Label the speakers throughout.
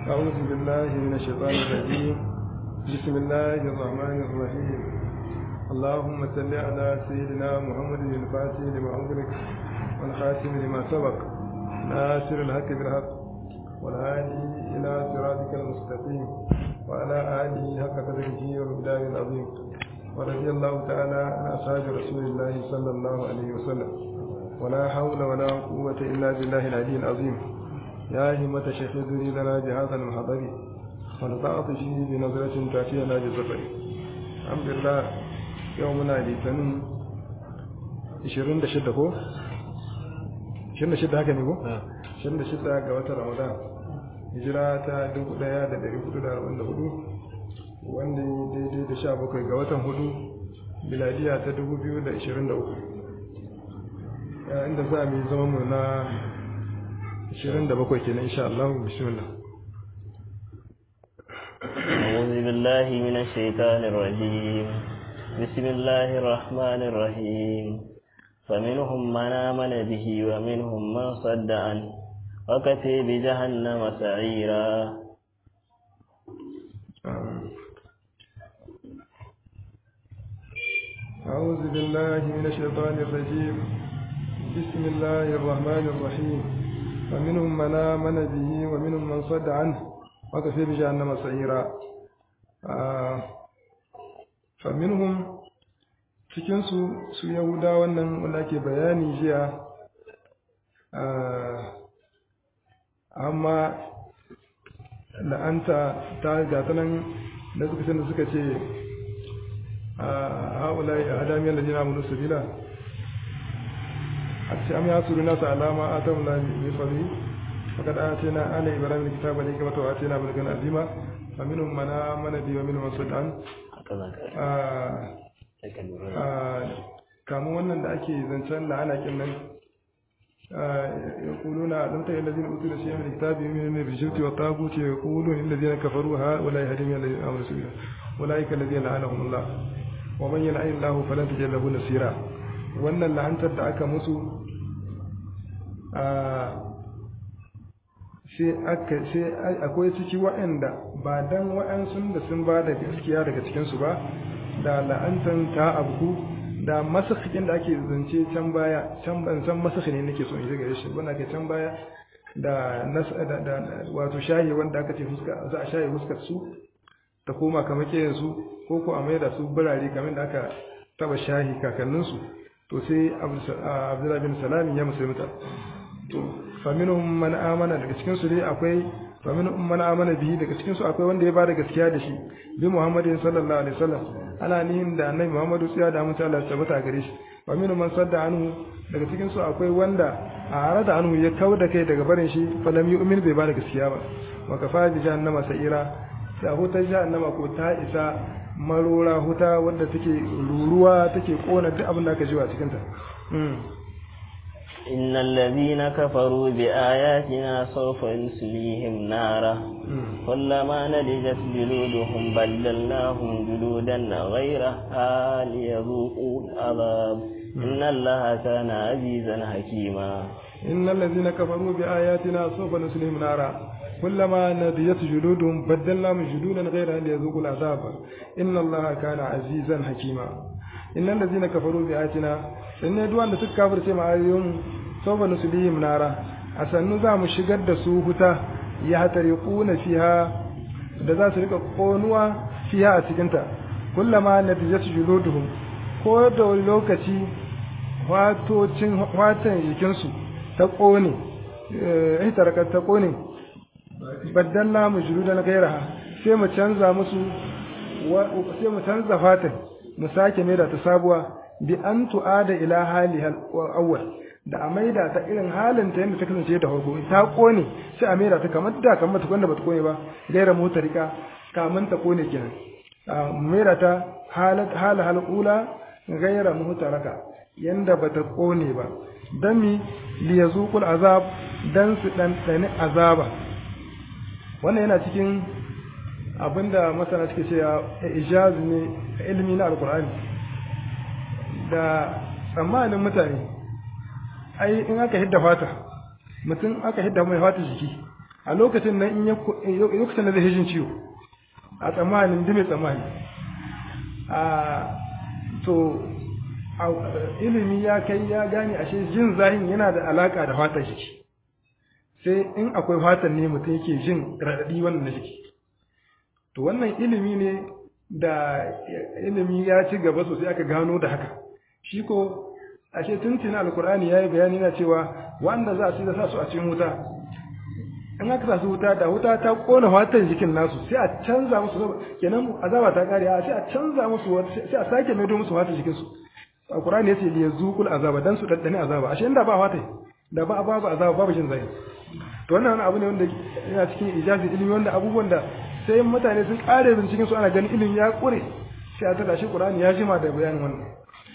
Speaker 1: أعوذ بالله من الشيطان الرجيم بسم الله الرحمن الرحيم اللهم صل على سيدنا محمد الفاتح لما أغلق والخاتم لما سبق ناصر الحق بالحق والهادي إلى صراطك المستقيم وعلى آله حق قدره ومقداره العظيم ورضي الله تعالى عن أصحاب رسول الله صلى الله عليه وسلم ولا حول ولا قوة إلا بالله العلي العظيم يا همة شيخ ذري لنا بهذا المحضر ونطعت فيه بنظرة تأتينا بزفر الحمد لله يومنا لتنم 26 ko 26 haka ne ko 26 ga watan Ramadan hijira ta 1444 wanda daidai da 17 ga watan hudu miladiya ta 2023 inda za mu yi zama mu na 27 kenan insha Allah bismillah
Speaker 2: أعوذ بالله من الشيطان الرجيم بسم الله الرحمن الرحيم فمنهم من آمن به ومنهم من صد عنه وكفي بجهنم سعيرا
Speaker 1: أعوذ بالله من الشيطان الرجيم بسم الله الرحمن الرحيم ومنهم من آمن به ومنهم من صد عنه وكفي بجهنم سعيرا فمنهم cikinsu su yahuda wannan wanda ake bayani jiya amma la'anta ta gata nan da suka da suka ce a haula a adamiyar da jina mulu sabila a ce am ya suru nasa alama a ta mula mai fari fakad a ce na ala ibrahim da kitaba ne kamata wa ce na bulgan azima fa minhum mana mana bi wa minhum sudan kamun wannan da ake zancen la'ana kin nan يقولون لم تر الذين اوتوا الشيء من الكتاب يؤمنون بالجبت والطاغوت يقولون الذين كفروا هؤلاء هدم الذين امنوا سبيلا اولئك الذين لعنهم الله ومن يلعن الله فلن تجد له نصيرا wannan la'antar da aka musu sai aka sai akwai ciki waɗanda ba dan waɗansu da sun ba da gaskiya daga cikinsu ba da la'antan ta abu da masakhin da ake zance can baya can ban san masakhi ne nake so in ji gare shi wanda ke can baya da da wato shahi wanda aka ce fuska za a shahi fuskar su ta koma kamar kiyan su ko ko a mai da su birare kamar da aka taba shahi kakannin su to sai Abdullah bin Salam ya musulunta to faminhum man amana daga cikin su dai akwai faminhum man amana bihi daga cikin su akwai wanda ya bada gaskiya da shi bi Muhammadin sallallahu alaihi wasallam ana nihin da annabi Muhammadu sai da mutu Allah tabbata gare shi wa minhum man sadda anhu daga cikin su akwai wanda a harada anhu ya kau da kai daga barin shi fa lam yu'min bai bada gaskiya ba wa kafa bi jahannama sa'ira sai huta jahannama ko ta isa marora huta wanda take ruruwa take kona duk abin da aka ji a cikin ta
Speaker 2: إن الذين كفروا بآياتنا سوف نسليهم نارا كلما نضجت جلودهم بدلناهم جلودا غيرها ليذوقوا العذاب إن الله كان عزيزا حكيما
Speaker 1: إن الذين كفروا بآياتنا سوف نسليهم نارا كلما نضجت جلودهم بدلناهم جلودا غيرها ليذوقوا العذاب إن الله كان عزيزا حكيما إن الذين كفروا بآياتنا in ne duwanda suka kafirce ma ayoyin sawfa nuslihim nara a sannu za mu shigar da su huta ya hatari kuna fiha da za su rika konuwa fiha a cikin ta kullama natijatu juluduhum ko da wani lokaci watocin watan jikin su ta kone eh tarakar ta kone baddalla mu juludan gairaha sai mu canza musu sai mu canza fatan mu sake mai da ta sabuwa bi an tu'ada ila haliha awwal da a maida ta irin halin ta yadda ta kasance da farko ta kone sai a maida ta kamar da kamar ta kwanda bata kone ba gaira motarika kamun ta kone kenan a maida ta halat hal hal ula gaira mutaraka yanda bata kone ba dan mi li yazuqul azab dan su dan dani azaba wannan yana cikin abinda masana suke cewa ijaz ne ilmi na alqur'ani da tsammanin mutane ai in aka hidda fata mutum aka hidda mai fata jiki a lokacin nan in ya lokacin da zai jin ciwo a tsammanin da mai tsammani a to ilimi ya kai ya gane ashe jin zahin yana da alaka da fatar jiki sai in akwai fatar ne mutum yake jin raɗaɗi wannan na jiki to wannan ilimi ne da ilimi ya ci gaba sosai aka gano da haka shi ko ashe tuntuna alkur'ani ya yi bayani na cewa wanda za su da sa su a cikin wuta in aka sa su wuta da wuta ta kona fatan jikin nasu sai a canza musu kenan azaba ta kare a sai a canza musu sai a sake maido musu fatan jikin su alkur'ani ya ce li yazuqul azaba dan su daddane azaba ashe inda ba fata da ba babu azaba babu jin zai to wannan wani abu ne wanda yana cikin ijazi ilimi wanda abubuwan da sai mutane sun kare binciken su ana ganin ilimi ya kure sai a tada shi qur'ani ya jima da bayanin wannan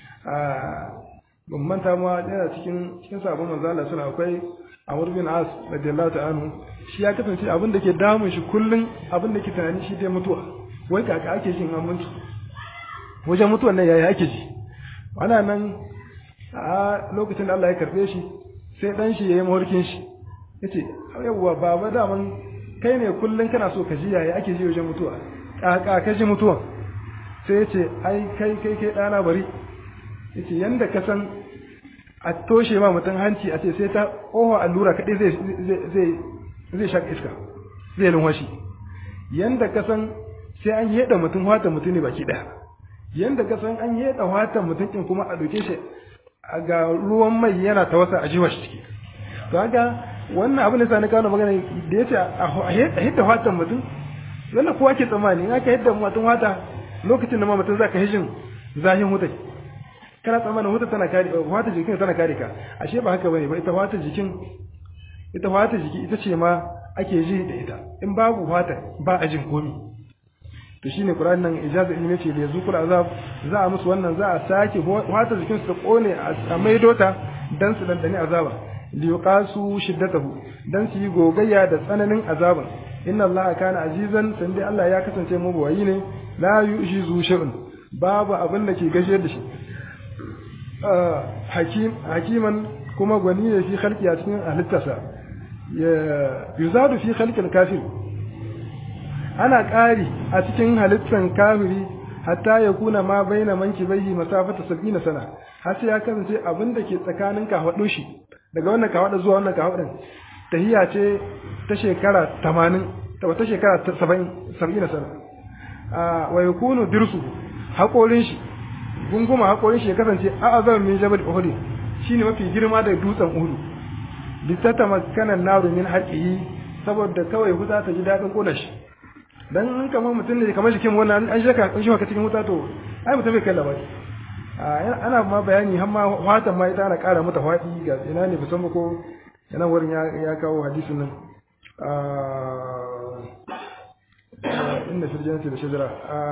Speaker 1: ban manta ma yana cikin cikin sabon manzo Allah suna akwai Amr bin As radiyallahu ta'ala anhu shi ya kasance abin da ke damun shi kullun abin da ke tunani shi dai mutuwa wai kaka ake jin an mutu wajen mutuwan nan yaya ake ji ana nan a lokacin da Allah ya karbe shi sai dan shi yayi mawarkin shi yace yawwa baba da man kai ne kullun kana so ka ji yaya ake ji wajen mutuwa kaka ka ji mutuwa sai yace ai kai kai kai dana bari yace yanda ka san a toshe ma mutum hanci a ce sai ta oho allura kaɗai zai zai zai shaka iska zai lunwashi yanda ka san sai an yeda mutum wata mutum ne baki ɗaya yanda ka san an yeda wata mutum kin kuma a doke shi ga ruwan mai yana ta wasa a jiwa shi ciki to haka wannan abin da sa na kawo magana da yace a hidda watan mutum wannan kowa ke tsammani in aka hidda mutum wata lokacin da ma mutum zaka hishin zahin wutai kana tsammanin wata tana kare wata jikin tana kare ka ashe ba haka bane ba ita wata jikin ita wata jiki ita ce ma ake ji da ita in babu wata ba a jin komi to shine Qur'an nan ijaza ilmi ce da yazukul azab za a musu wannan za a sake wata jikin su ta kone a maido ta dan su dandani azaba li yuqasu shiddatahu dan su yi gogayya da tsananin azaban inna allaha kana azizan sande Allah ya kasance mabuwayi ne la yujizu shay'un babu abin da ke gashiyar da shi hakim hakiman kuma gwani ne fi khalqi a cikin halittarsa yuzadu fi khalqil kafir ana ƙari a cikin halittar kafiri hatta ya kuna ma baina manki baihi masafata sab'ina sana har sai ya kasance abin da ke tsakanin kafaɗo shi daga wannan kafaɗa zuwa wannan kafaɗin tahiya ce ta shekara 80 ta shekara 70 sab'ina sana wa yakunu dirsu haƙorin shi gunguma haƙorin shi ya kasance a azam min jabal uhud shine mafi girma da dutsen uhud litata makanan naru min haqihi saboda kawai huta ta ji dadin kona shi dan in kamar mutum ne kamar jikin wannan an shaka an shaka cikin wuta to ai mutum bai kai labari ana ma bayani har ma watan ma ita ana ƙara mata faɗi ga ina ne musamman ko yana wurin ya kawo hadisin nan inda firjinati da shajara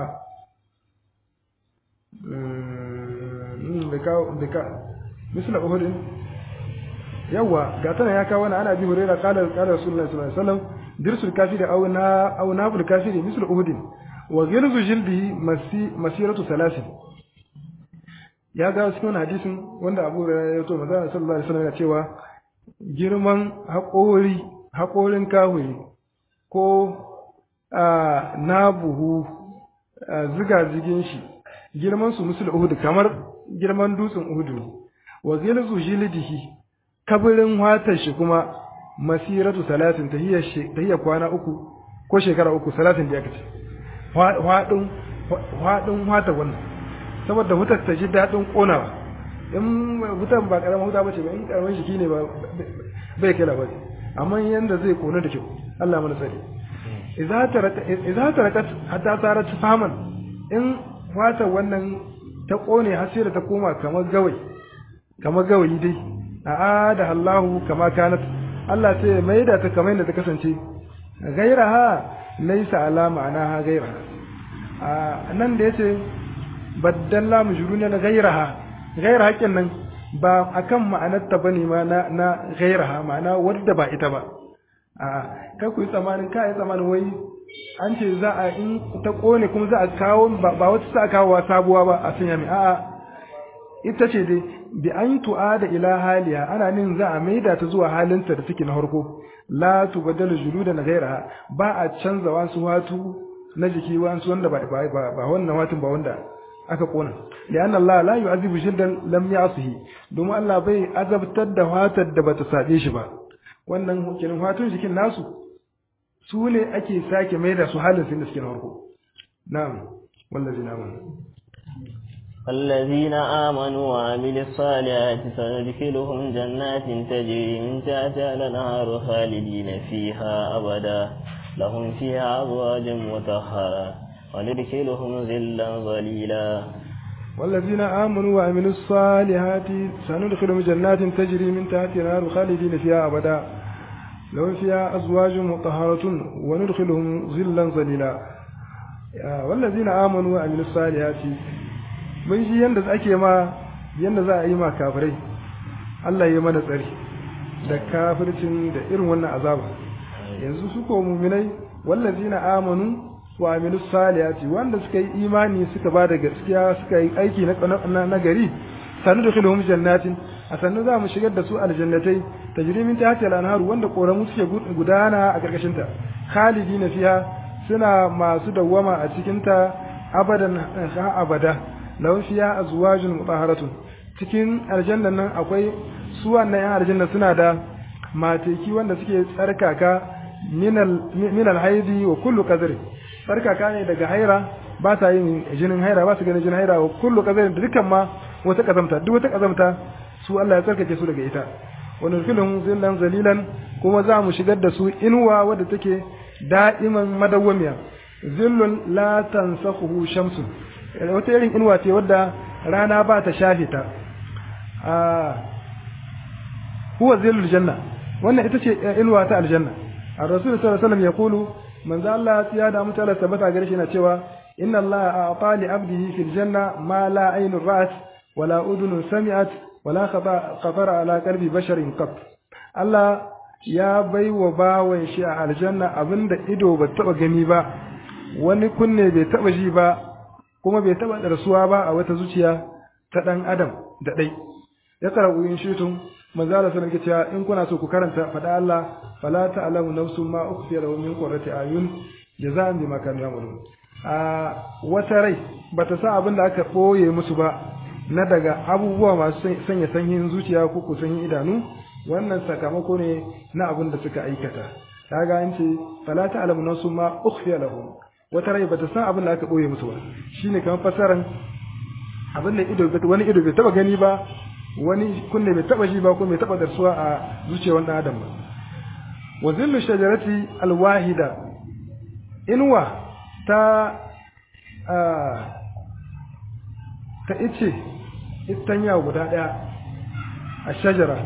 Speaker 1: da kawo da ka misla uhudin yawa ga tana ya kawo wani ana bi hurera qala qala rasulullahi sallallahu alaihi wasallam dirsul kafiri aw na aw nabul kafiri misla uhudin wa ghilzu jildihi masi masiratu salasin ya ga cikin hadisin wanda Abu Hurairah ya to manzo sallallahu alaihi wasallam ya cewa girman haƙori haƙorin kawai ko nabuhu ziga zigin shi girman su musul uhud kamar girman dutsen uhud ne wa zilzu jildihi kabirin watar shi kuma masiratu salatin tahiyya tahiyya kwana uku ko shekara uku salatin da ya kace hadin hadin wata wannan saboda wutar ta ji dadin konawa in wutar ba karamin wuta bace ba in karamin shiki ne ba bai kai labari amma yanda zai kona da kyau Allah mana tsare idza taraka idza tarakat hatta sarat faman in wata wannan ta kone har sai da ta koma kamar gawai kamar gawayi dai a da Allahu kama kanat Allah sai ya maida ta kamar yadda ta kasance gairaha laysa ala ma'anaha gairaha a nan da yace baddalla mujruna na gairaha gairaha kin nan ba akan ma'anarta bane ma na na gairaha ma'ana wadda ba ita ba a kai ku yi tsamanin kai tsamanin wai an ce za a in ta kone kuma za a kawo ba wata sa kawo sabuwa ba a sanya mai a'a ita ce dai bi an tu'a da ila haliya ana nin za a maida ta zuwa halinta da take na harko la tubaddalu juludan ghayraha ba a canza wasu watu na jiki wasu wanda ba ba ba wannan watun ba wanda aka kona lian Allah la yu'azibu jildan lam ya'sihi domin Allah bai azabtar da watar da bata sabe shi ba wannan kenan watun jikin nasu su ne ake sake mai da su halin sun da suke na farko na'am wallazina amanu
Speaker 2: الذين آمنوا وعملوا الصالحات سندخلهم جنات تجري من تحتها الأنهار خالدين فيها أبدا لهم فيها أزواج مطهرة وندخلهم ظلا ظليلا
Speaker 1: والذين آمنوا وعملوا الصالحات سندخلهم جنات تجري من تحتها الأنهار خالدين فيها أبدا لهم فيها أزواج مطهرة وندخلهم ظلا ظليلا والذين آمنوا وعملوا الصالحات mun shi yanda ake ma yanda za a yi ma kafirai Allah ya mana tsari da kafircin da irin wannan azaba yanzu su ko muminai wallazina amanu wa amilus salihati wanda suka yi imani suka ba da gaskiya suka yi aiki na na gari sanu da khilhum jannatin a sannu za mu shigar da su aljannatai tajri min tahtiha al-anhar wanda koramu suke gudana a karkashin ta khalidina fiha suna masu dawwama a cikin ta abadan ha abada lahum fiha azwajun mutahharatun cikin aljannan nan akwai su wannan yan aljanna suna da mateki wanda suke tsarkaka minal minal haidi wa kullu qadri tsarkaka ne daga haira ba ta yin jinin haira ba su ganin jinin haira wa kullu qadri da dukkan ma wata kazamta duk wata kazamta su Allah ya tsarkake su daga ita wa nurkilhum zillan zalilan kuma za mu shigar da su inuwa wadda take da'iman madawwamiya zillun la tansakhuhu shamsun wata irin inuwa ce wadda rana ba ta shafe ta huwa zillul janna wannan ita ce inuwa ta aljanna ar-rasul sallallahu alaihi wasallam yaqulu manzo Allah ya da mutala tabbata gare shi na cewa inna Allah a'ta li 'abdihi fil janna ma la aynun ra'at wala udhunun sami'at wala khatara ala qalbi basharin qat Allah ya bai wa bawan shi a aljanna abinda ido ba taba gani ba wani kunne bai taba ji ba kuma bai taba darsuwa ba a wata zuciya ta dan adam da dai ya karau in shitun manzo Allah sallallahu alaihi cewa in kuna so ku karanta fada Allah fala ta'lamu nafsun ma ukhfiya lahum min qurrati ayun jazaan bima kanu ya'malun a wata rai bata sa abin da aka boye musu ba na daga abubuwa masu sanya sanyin zuciya ko ku sanyin idanu wannan sakamako ne na abin da suka aikata kaga an ce fala ta'lamu nafsun ma ukhfiya lahum wata rai bata san abin da aka boye musu ba shine kamar fasaran abin da ido wani ido bai taba gani ba wani kunne bai taba ji ba ko bai taba darsuwa a zuciyar wani adam ba wa zillu shajarati alwahida inwa ta ta ice itanya guda daya a shajara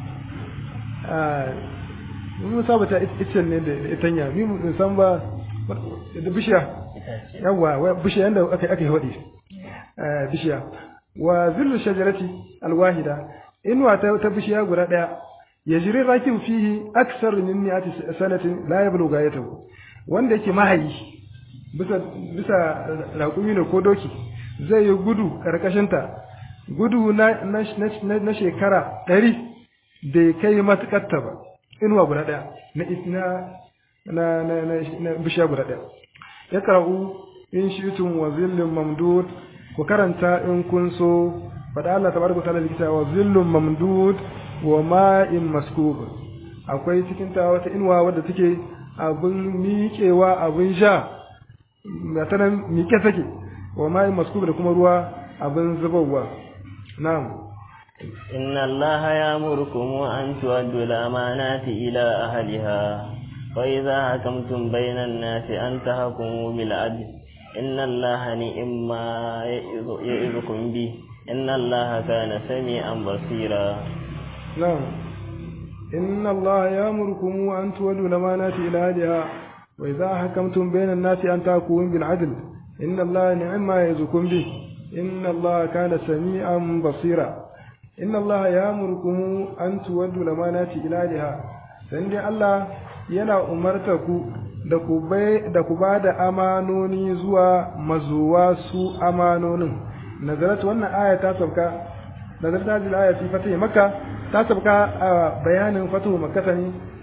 Speaker 1: mun saba ta icen ne da itanya ni mun san ba da bishiya yawa bishiya yanda aka aka hodi bishiya wa zillu shajarati alwahida inwa ta, ta bishiya guda daya yajri rakim fihi aksar min mi'ati sanatin la yablughu gayatahu wanda yake mahayi bisa bisa raƙumi ne ko doki zai yi gudu karkashin ta gudu na na, na, shekara ɗari da ya kai matuƙarta ba inuwa guda ɗaya na na na na, na bishiya guda ɗaya ya kara'u in shi'tum wa zillin mamdud ku karanta in kun so faɗa Allah tabaraka ta'ala likita wa zillun mamdud wa ma'in maskub akwai cikin ta wata inuwa wadda take abin miƙewa abin sha ga ta nan miƙe take wa ma'in maskub da kuma ruwa abin zubarwa na'am
Speaker 2: إن الله يأمركم أن تؤدوا الأمانات إلى أهلها وإذا حكمتم بين الناس أن تحكموا بالعدل إن الله نعم ما يعظكم به إن الله كان سميعا بصيرا
Speaker 1: نعم إن الله يأمركم أن تولوا الأمانات إلى أهلها وإذا حكمتم بين الناس أن تحكموا بالعدل إن الله نعم ما يعظكم به إن الله كان سميعا بصيرا إن الله يأمركم أن تولوا الأمانات إلى أهلها سندي الله yana umarta ku da ku bai da ku ba da amanoni zuwa mazuwa su amanonin nazarat wannan aya ta sauka nazarat hadhihi aya fi fatih makka ta sauka a bayanin fatuhu makka ne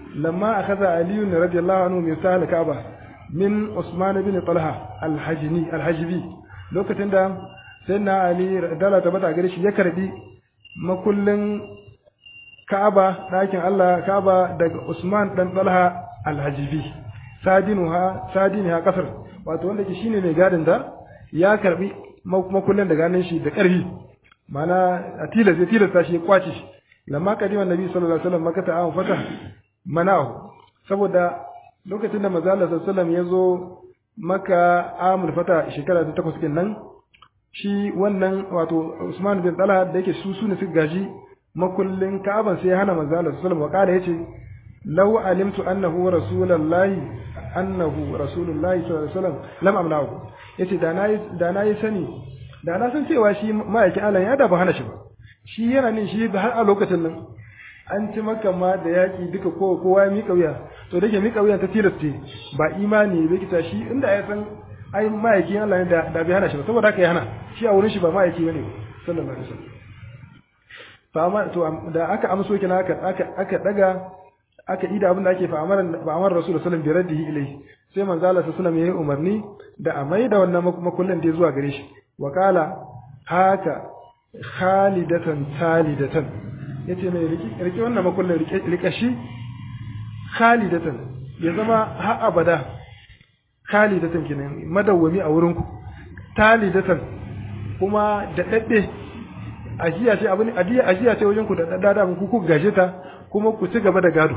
Speaker 1: lamma akhadha ali radiyallahu anhu min sahal ka'ba min usman bin talha al-hajni al-hajbi lokacin da sayyidina ali dala ta bata gare shi ya karbi makullin ka'aba ɗakin Allah ka'aba daga usman dan talha al-hajbi sadinuha sadinha kasar wato wanda ke shine mai gadin da ya karbi makullin daga hannun shi da ƙarfi mana a tilas ya tilasta shi ya kwace shi lamma kadima nabi sallallahu alaihi wasallam makata an fata manahu saboda lokacin da manzo Allah sallallahu alaihi wasallam ya zo maka amul fata shekara ta takwas nan shi wannan wato Usman bin Talha da yake su sune suka gaji makullin Ka'aban sai ya hana manzo Allah sallallahu alaihi wasallam yace law alimtu annahu rasulullahi annahu rasulullahi sallallahu alaihi wasallam lam amnahu yace da nayi da nayi sani da na san cewa shi ma'aikin Allah ya da ba hana shi ba shi yana nin shi har a lokacin nan an ci maka ma da yaƙi duka kowa kowa ya miƙa wuya to da ke miƙa wuya ta tilaste ba imani bai kita shi inda ya san ai ma'aikin Allah ne da da bai hana shi ba saboda haka ya hana shi a wurin shi ba ma'aiki bane sallallahu alaihi wasallam fa amma to da aka amso kina aka aka aka daga aka ida abin da ake fa amara fa amara rasulullahi sallallahu alaihi wasallam bi raddihi ilayhi sai manzo Allah sallallahu alaihi wasallam ya umarni da a maida wannan makullin da zuwa gare shi wa kala haka khalidatan talidatan yace mai riki wannan makullin rike shi khalidatan ya zama har abada khalidatan kenan madawwami a wurinku talidatan kuma da dadde ajiya ce abin ajiya ajiya ce wajen ku da dadda ku ku gaje ta kuma ku ci gaba da gado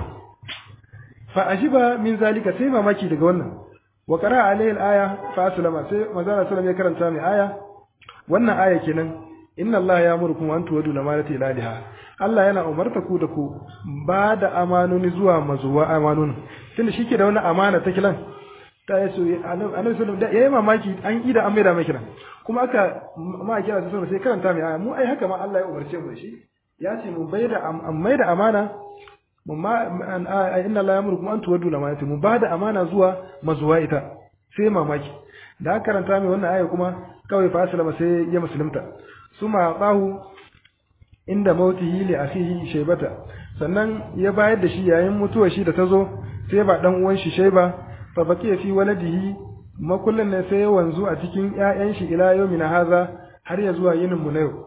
Speaker 1: fa ajiba min zalika sai mamaki daga wannan wa qara alayhi al-aya fa aslama sai manzo sallallahu ya karanta mai aya wannan aya kenan inna allaha ya'murukum an tuwadu lamanati ilaliha Allah yana umarta ku da ku ba da amanoni zuwa mazuwa amanoni tunda shike da wani amana ta kilan ta yaso annabi sallallahu alaihi yayi mamaki an ida an maida mai kilan kuma aka ma kira sai sai karanta mai aya mu ai haka ma Allah ya umarce mu da shi ya ce mu bai da an maida amana mu ma inna allaha ya'murukum an tuwadu lamanati mu ba da amana zuwa mazuwa ita sai mamaki da aka karanta mai wannan aya kuma kawai fa aslama sai ya musulunta suma bahu inda mautihi li akhihi shaybata sannan ya bayar da shi yayin mutuwar shi da tazo sai ba dan uwan shi shayba fa baqiya fi waladihi makullin ne sai ya wanzu a cikin ƴaƴan shi ila yawmina haza har ya zuwa yinin mu na yau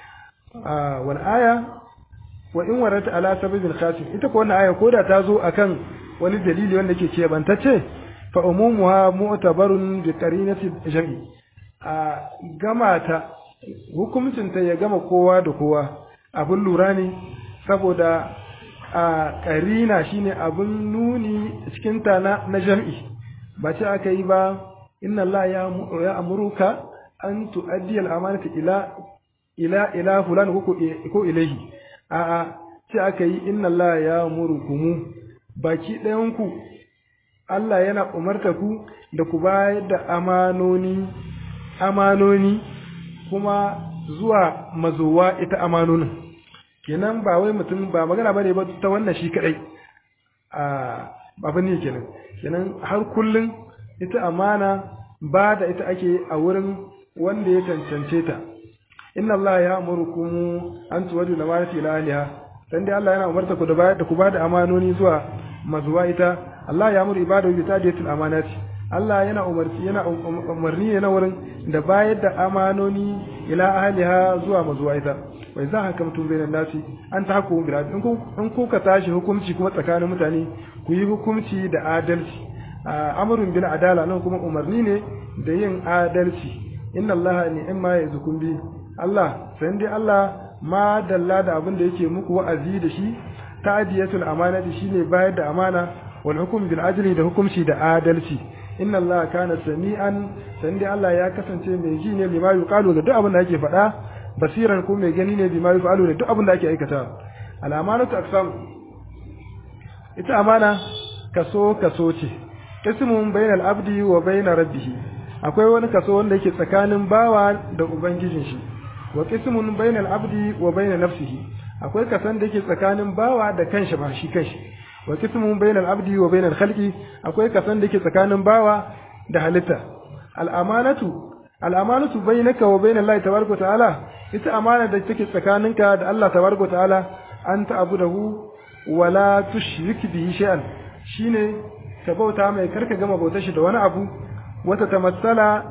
Speaker 1: a wal aya wa in warata ala sababin khasim ita ko wannan aya koda ta zo akan wani dalili wanda ke kebantacce fa umumuha mu'tabarun bi qarinati jam'i a gamata hukuncinta ya gama kowa da kowa abin lura ne saboda a ƙarina shine abin nuni cikin ta na, na jam'i ba ce aka yi ba inna Allah ya amuruka an tu'addi al'amanata ila ila ila fulan ko ilahi a a ce aka yi inna Allah ya amurukumu baki ɗayanku Allah yana umarta ku da ku bayar da amanoni amanoni kuma zuwa mazowa ita amanonin kenan ba wai mutum ba magana bane ba ta wannan shi kadai a abin ne kenan kenan har kullun ita amana ba da ita ake a wurin wanda ya cancance ta inna Allah ya amurukum an tuwadu da marati ila aliha dan dai Allah yana umarta ku da bayar da ku ba da amanoni zuwa mazuwa ita Allah ya amuru ibadahu bi tadiyatil amanati Allah yana umarci yana umarni ne na wurin da bayar da amanoni ila ahliha zuwa mazuwa ita wai za haka mutum bainan nasi an ta hukumu bil in ku in ku ka tashi hukunci kuma tsakanin mutane ku yi hukunci da adalci amrun bil adala nan kuma umarni ne da yin adalci inna Allah ni'ma yazukum bi Allah sai dai Allah ma dalla da abin da yake muku wa'azi da shi ta'diyatul amanati shine bayar da amana wal hukm bil ajli da hukunci da adalci inna Allah kana sami'an san dai Allah ya kasance mai ji ne lima yuqalu da duk abin da ake faɗa basiran ko mai gani ne bima yuqalu da duk abin da ake aikata al amanatu aqsam ita amana kaso kaso ce ismun bainal abdi wa baina rabbih akwai wani kaso wanda yake tsakanin bawa da ubangijin shi wa qismun bainal abdi wa baina nafsihi akwai kasan da yake tsakanin bawa da kanshi ba shi kanshi wa qismun bainal abdi wa bainal khalqi akwai kasan da yake tsakanin bawa da halitta al amanatu al amanatu bainaka wa bainal lahi tabaraka ta'ala ita amana da take tsakaninka da Allah tabaraka ta'ala an ta'budahu wala tushrik bihi shay'an shine ka bauta mai karka gama bautar shi da wani abu wata tamassala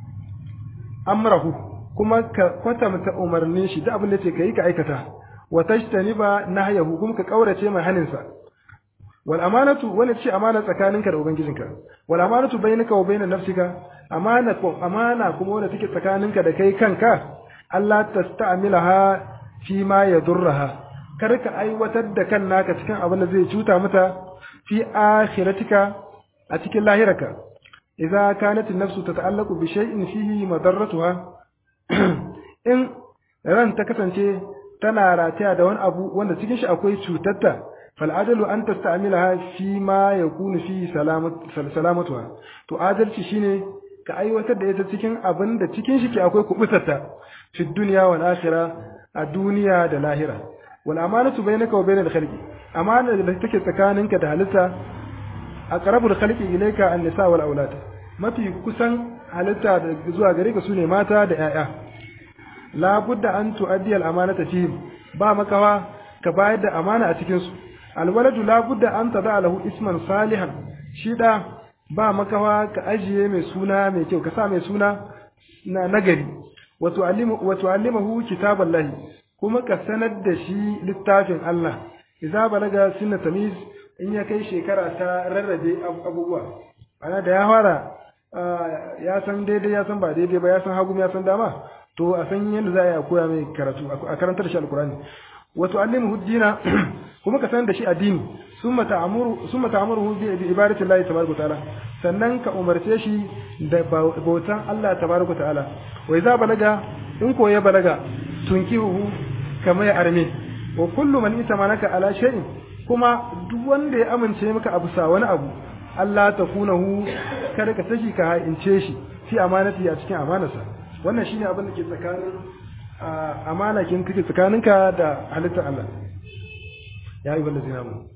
Speaker 1: amrahu kuma ka kwatanta umarnin shi da abin da ce kai ka aikata wa tashtaniba nahyahu kuma ka kaurace mai haninsa wal amanatu wani ce amana tsakaninka da ubangijinka wal amanatu bainaka wa bainan nafsika amana ko amana kuma wanda take tsakaninka da kai kanka Allah tasta'milaha fi ma yadurraha kar ka aiwatar da kan naka cikin abin da zai cuta mata fi akhiratika a cikin lahiraka idza kanat an-nafsu tata'allaqu bi shay'in fihi madarratuha in ran ta kasance tana rataya da wani abu wanda cikin shi akwai cutarta fal adalu an tasta'milaha fi ma yakunu fi salamatuha to adalci shine ka aiwatar da ita cikin abin da cikin shi ke akwai kubutarta fi dunya wal akhirah a duniya da lahira wal amanatu bainaka wa bainal khalqi amana da take tsakaninka da halitta aqrabul khalqi ilayka an-nisa wal aulad mafi kusan halitta da zuwa gare ka sune mata da 'ya'ya la budda an tu'addi al-amanata fihim ba makawa ka bayar da amana a cikin su alwaladu la budda an tada lahu isman salihan shi da ba makawa ka ajiye mai suna mai kyau ka sa mai suna na nagari wa tu'allimu wa tu'allimahu kitaballahi kuma ka sanar da shi littafin Allah idza balaga sinna tamiz in ya kai shekara ta rarrabe abubuwa ana da ya fara ya san daidai ya san ba daidai ba ya san hagu ya san dama to a san yadda za a yi a koya mai karatu a karantar shi alkurani wato allimu dina kuma ka san da shi addini summa ta'amuru summa ta'amuru bi ibadati Allah tabaraka ta'ala sannan ka umarce shi da bautan Allah tabaraka ta'ala wa idza balaga in ko ya balaga tunkihu kama ya arme wa kullu man itamanaka ala shay'in kuma duk wanda ya amince maka abu sa wani abu Allah ta kunahu kada ka saki ka ha'ince shi fi amanati a cikin amanarsa wannan shine abin da ke tsakanin amana kin kake tsakaninka da halittar Allah ya yi wanda zina mu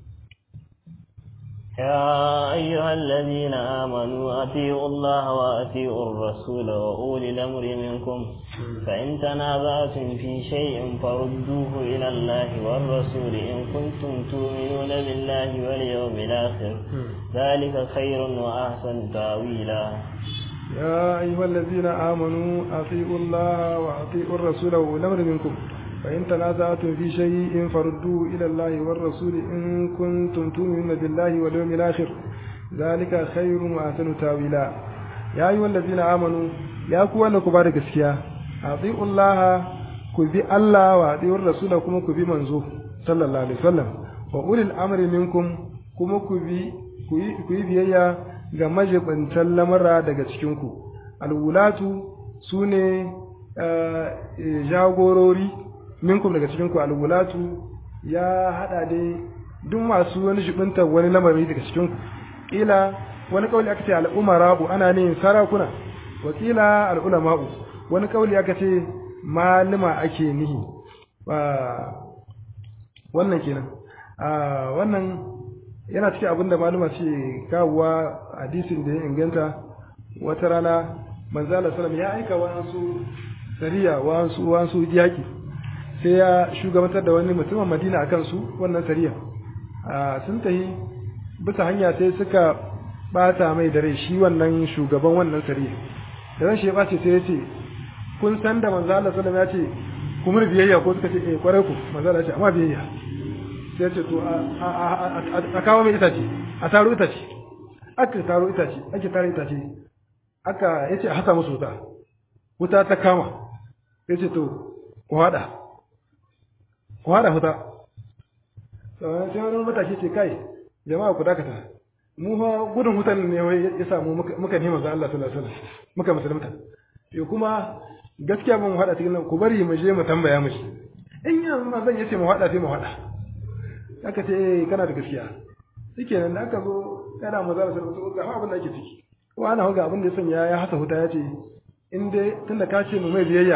Speaker 2: يا أيها الذين آمنوا أطيعوا الله وأطيعوا الرسول وأولي الأمر منكم فإن تنازعتم في شيء فردوه إلى الله والرسول إن كنتم تؤمنون بالله واليوم الآخر ذلك خير وأحسن تأويلا
Speaker 1: يا أيها الذين آمنوا أطيعوا الله وأطيعوا الرسول وأولي الأمر منكم فإن تنازعتم في شيء فردوه إلى الله والرسول إن كنتم تؤمنون بالله واليوم الآخر ذلك خير وأحسن تاويلا يا أيها الذين آمنوا يا كوانا كبار gaskiya أطيعوا الله كبي الله وأطيعوا الرسول كما كبي منزوه صلى الله عليه وسلم وأولي الأمر منكم كما كبي كبي بيايا ga majibantan lamara daga cikinku alwulatu su ne jagorori minkum daga cikinku alwulatu ya hada dai duk masu wani jibinta wani lamari daga cikinku kila wani kauli aka ce al'umara'u ana ne sarakuna wa kila al'ulama'u wani kauli aka ce malima ake nihi wannan kenan wannan yana cikin abin da maluma ce kawowa hadisin da ya inganta wata rana manzala salam ya aika wasu sariya wasu wasu yaki sai ya shugabantar da wani mutumin madina a kansu wannan sariya sun tahi bisa hanya sai suka bata mai da rai shi wannan shugaban wannan sariya da ran shi ya bace sai ya ce kun san da manzala salam ya ce kuma biyayya ko suka ce eh kwarai ku manzala ya ce amma biyayya sai ce to a kawo mai itace a taro itace aka taro itace ake taro itace aka yace a hasa musu wuta wuta ta kama yace to ku hada ku hada wuta sai wani matashi ce kai jama'a ku dakata mu fa gudun wutan ne ya samu muka nema ga Allah sallallahu alaihi wasallam muka musulunta yo kuma gaskiya ban hada cikin nan ku bari mu je mu tambaya mishi in yanzu ma zan yace mu hada sai mu hada aka ce eh kana da gaskiya shikenan da aka zo kana mu zara sai ga abin da ake ciki ko ana ga abin da ya sanya ya hasa huta ya ce in dai tunda ka ce mu mai biyayya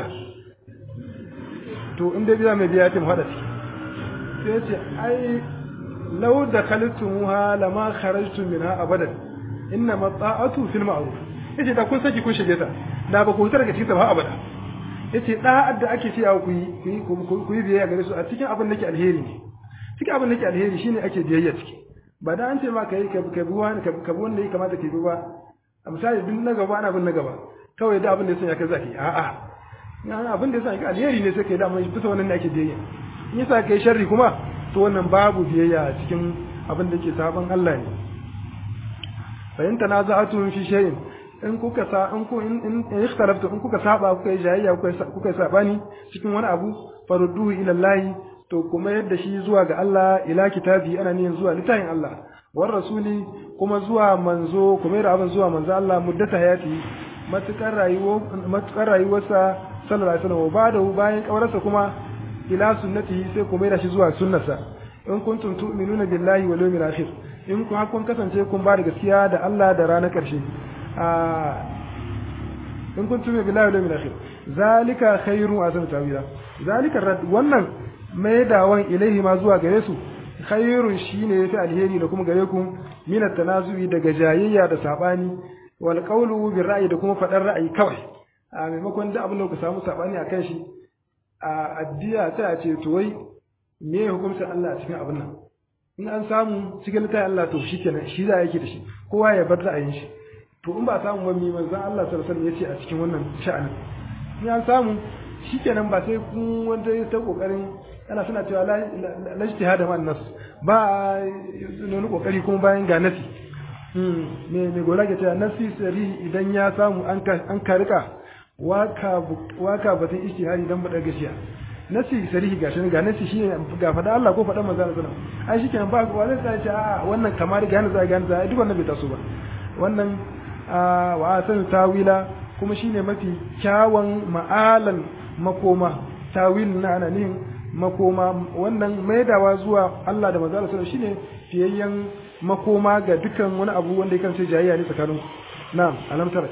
Speaker 1: to in dai biya mai biyayya ce mu hada ciki sai ya ce ai law da khaltumuha lama kharajtum minha abadan inna mata'atu fil ma'ruf yace da kun saki kun shige ta da ba ku huta daga cikin ta ba abada yace da'ar da ake cewa ku yi ku yi biyayya gare su a cikin abin da ke alheri ne cikin abin da ke alheri shine ake biyayya ciki ba da an ce ma kai ka bi wani ka bi wanda ya kamata ka bi ba a misali duk na gaba ana bin na gaba kawai da abin da ya sanya ka zaki a'a na abin da ya sanya ka alheri ne sai kai da mai bisa wannan ne ake biyayya in yasa kai sharri kuma to wannan babu biyayya cikin abin da ke saban Allah ne fa in tanaza'tum fi shay'in in kuka sa in ku in in ikhtalaftu in kuka saba kuka yi jayayya kuka kuka sabani cikin wani abu farudduhu ila Allah to kuma yadda shi zuwa ga Allah ila kitabi ana niyyar zuwa littafin Allah war rasuli kuma zuwa manzo kuma yadda abin zuwa manzo Allah muddata hayati matukar rayuwa matukar rayuwarsa sallallahu alaihi wasallam ba da bayan kawarsa kuma ila sunnati sai kuma yadda shi zuwa sunnarsa in kuntum tu'minuna billahi wal yawmil akhir in kun kun kasance kun ba da gaskiya da Allah da ranar karshe in kun tume billahi wal yawmil akhir zalika khairun wa azam tawila zalika rad wannan mai dawon ilaihi ma zuwa gare su khairun shine yafi alheri da kuma gare ku min tanazu'i daga jayayya da sabani wal qawlu bil ra'yi da kuma fadar ra'ayi kawai a maimakon da abin da ku samu sabani akan shi a addiya ta a ce to wai me hukuncin Allah a cikin abin nan in an samu cikin littafin Allah to shikenan shi za yake da shi kowa ya bar ra'ayin shi to in ba samu wani manzon Allah sallallahu alaihi wasallam yace a cikin wannan sha'anin in an samu shikenan ba sai kun wanda ya ta kokarin ana suna cewa la ijtihada ma nas ba wani kokari kuma bayan ga nasi me me gora ke cewa nasi sari idan ya samu an ka an ka rika waka waka batun ijtihadi dan bada gashiya nasi sarihi gashi ga nasi shine ga fada Allah ko fada manzo Allah sallallahu alaihi wasallam ai shikenan ba wani sai ce a wannan kamar gane za gane za duk wannan bai taso ba wannan wa asan tawila kuma shine mafi kyawun ma'alan makoma tawil na ana nihin makoma wannan maidawa zuwa Allah da manzo sallallahu shine fiyayyen makoma ga dukkan wani abu wanda yake sai jayayya ne tsakanin na'am alam tara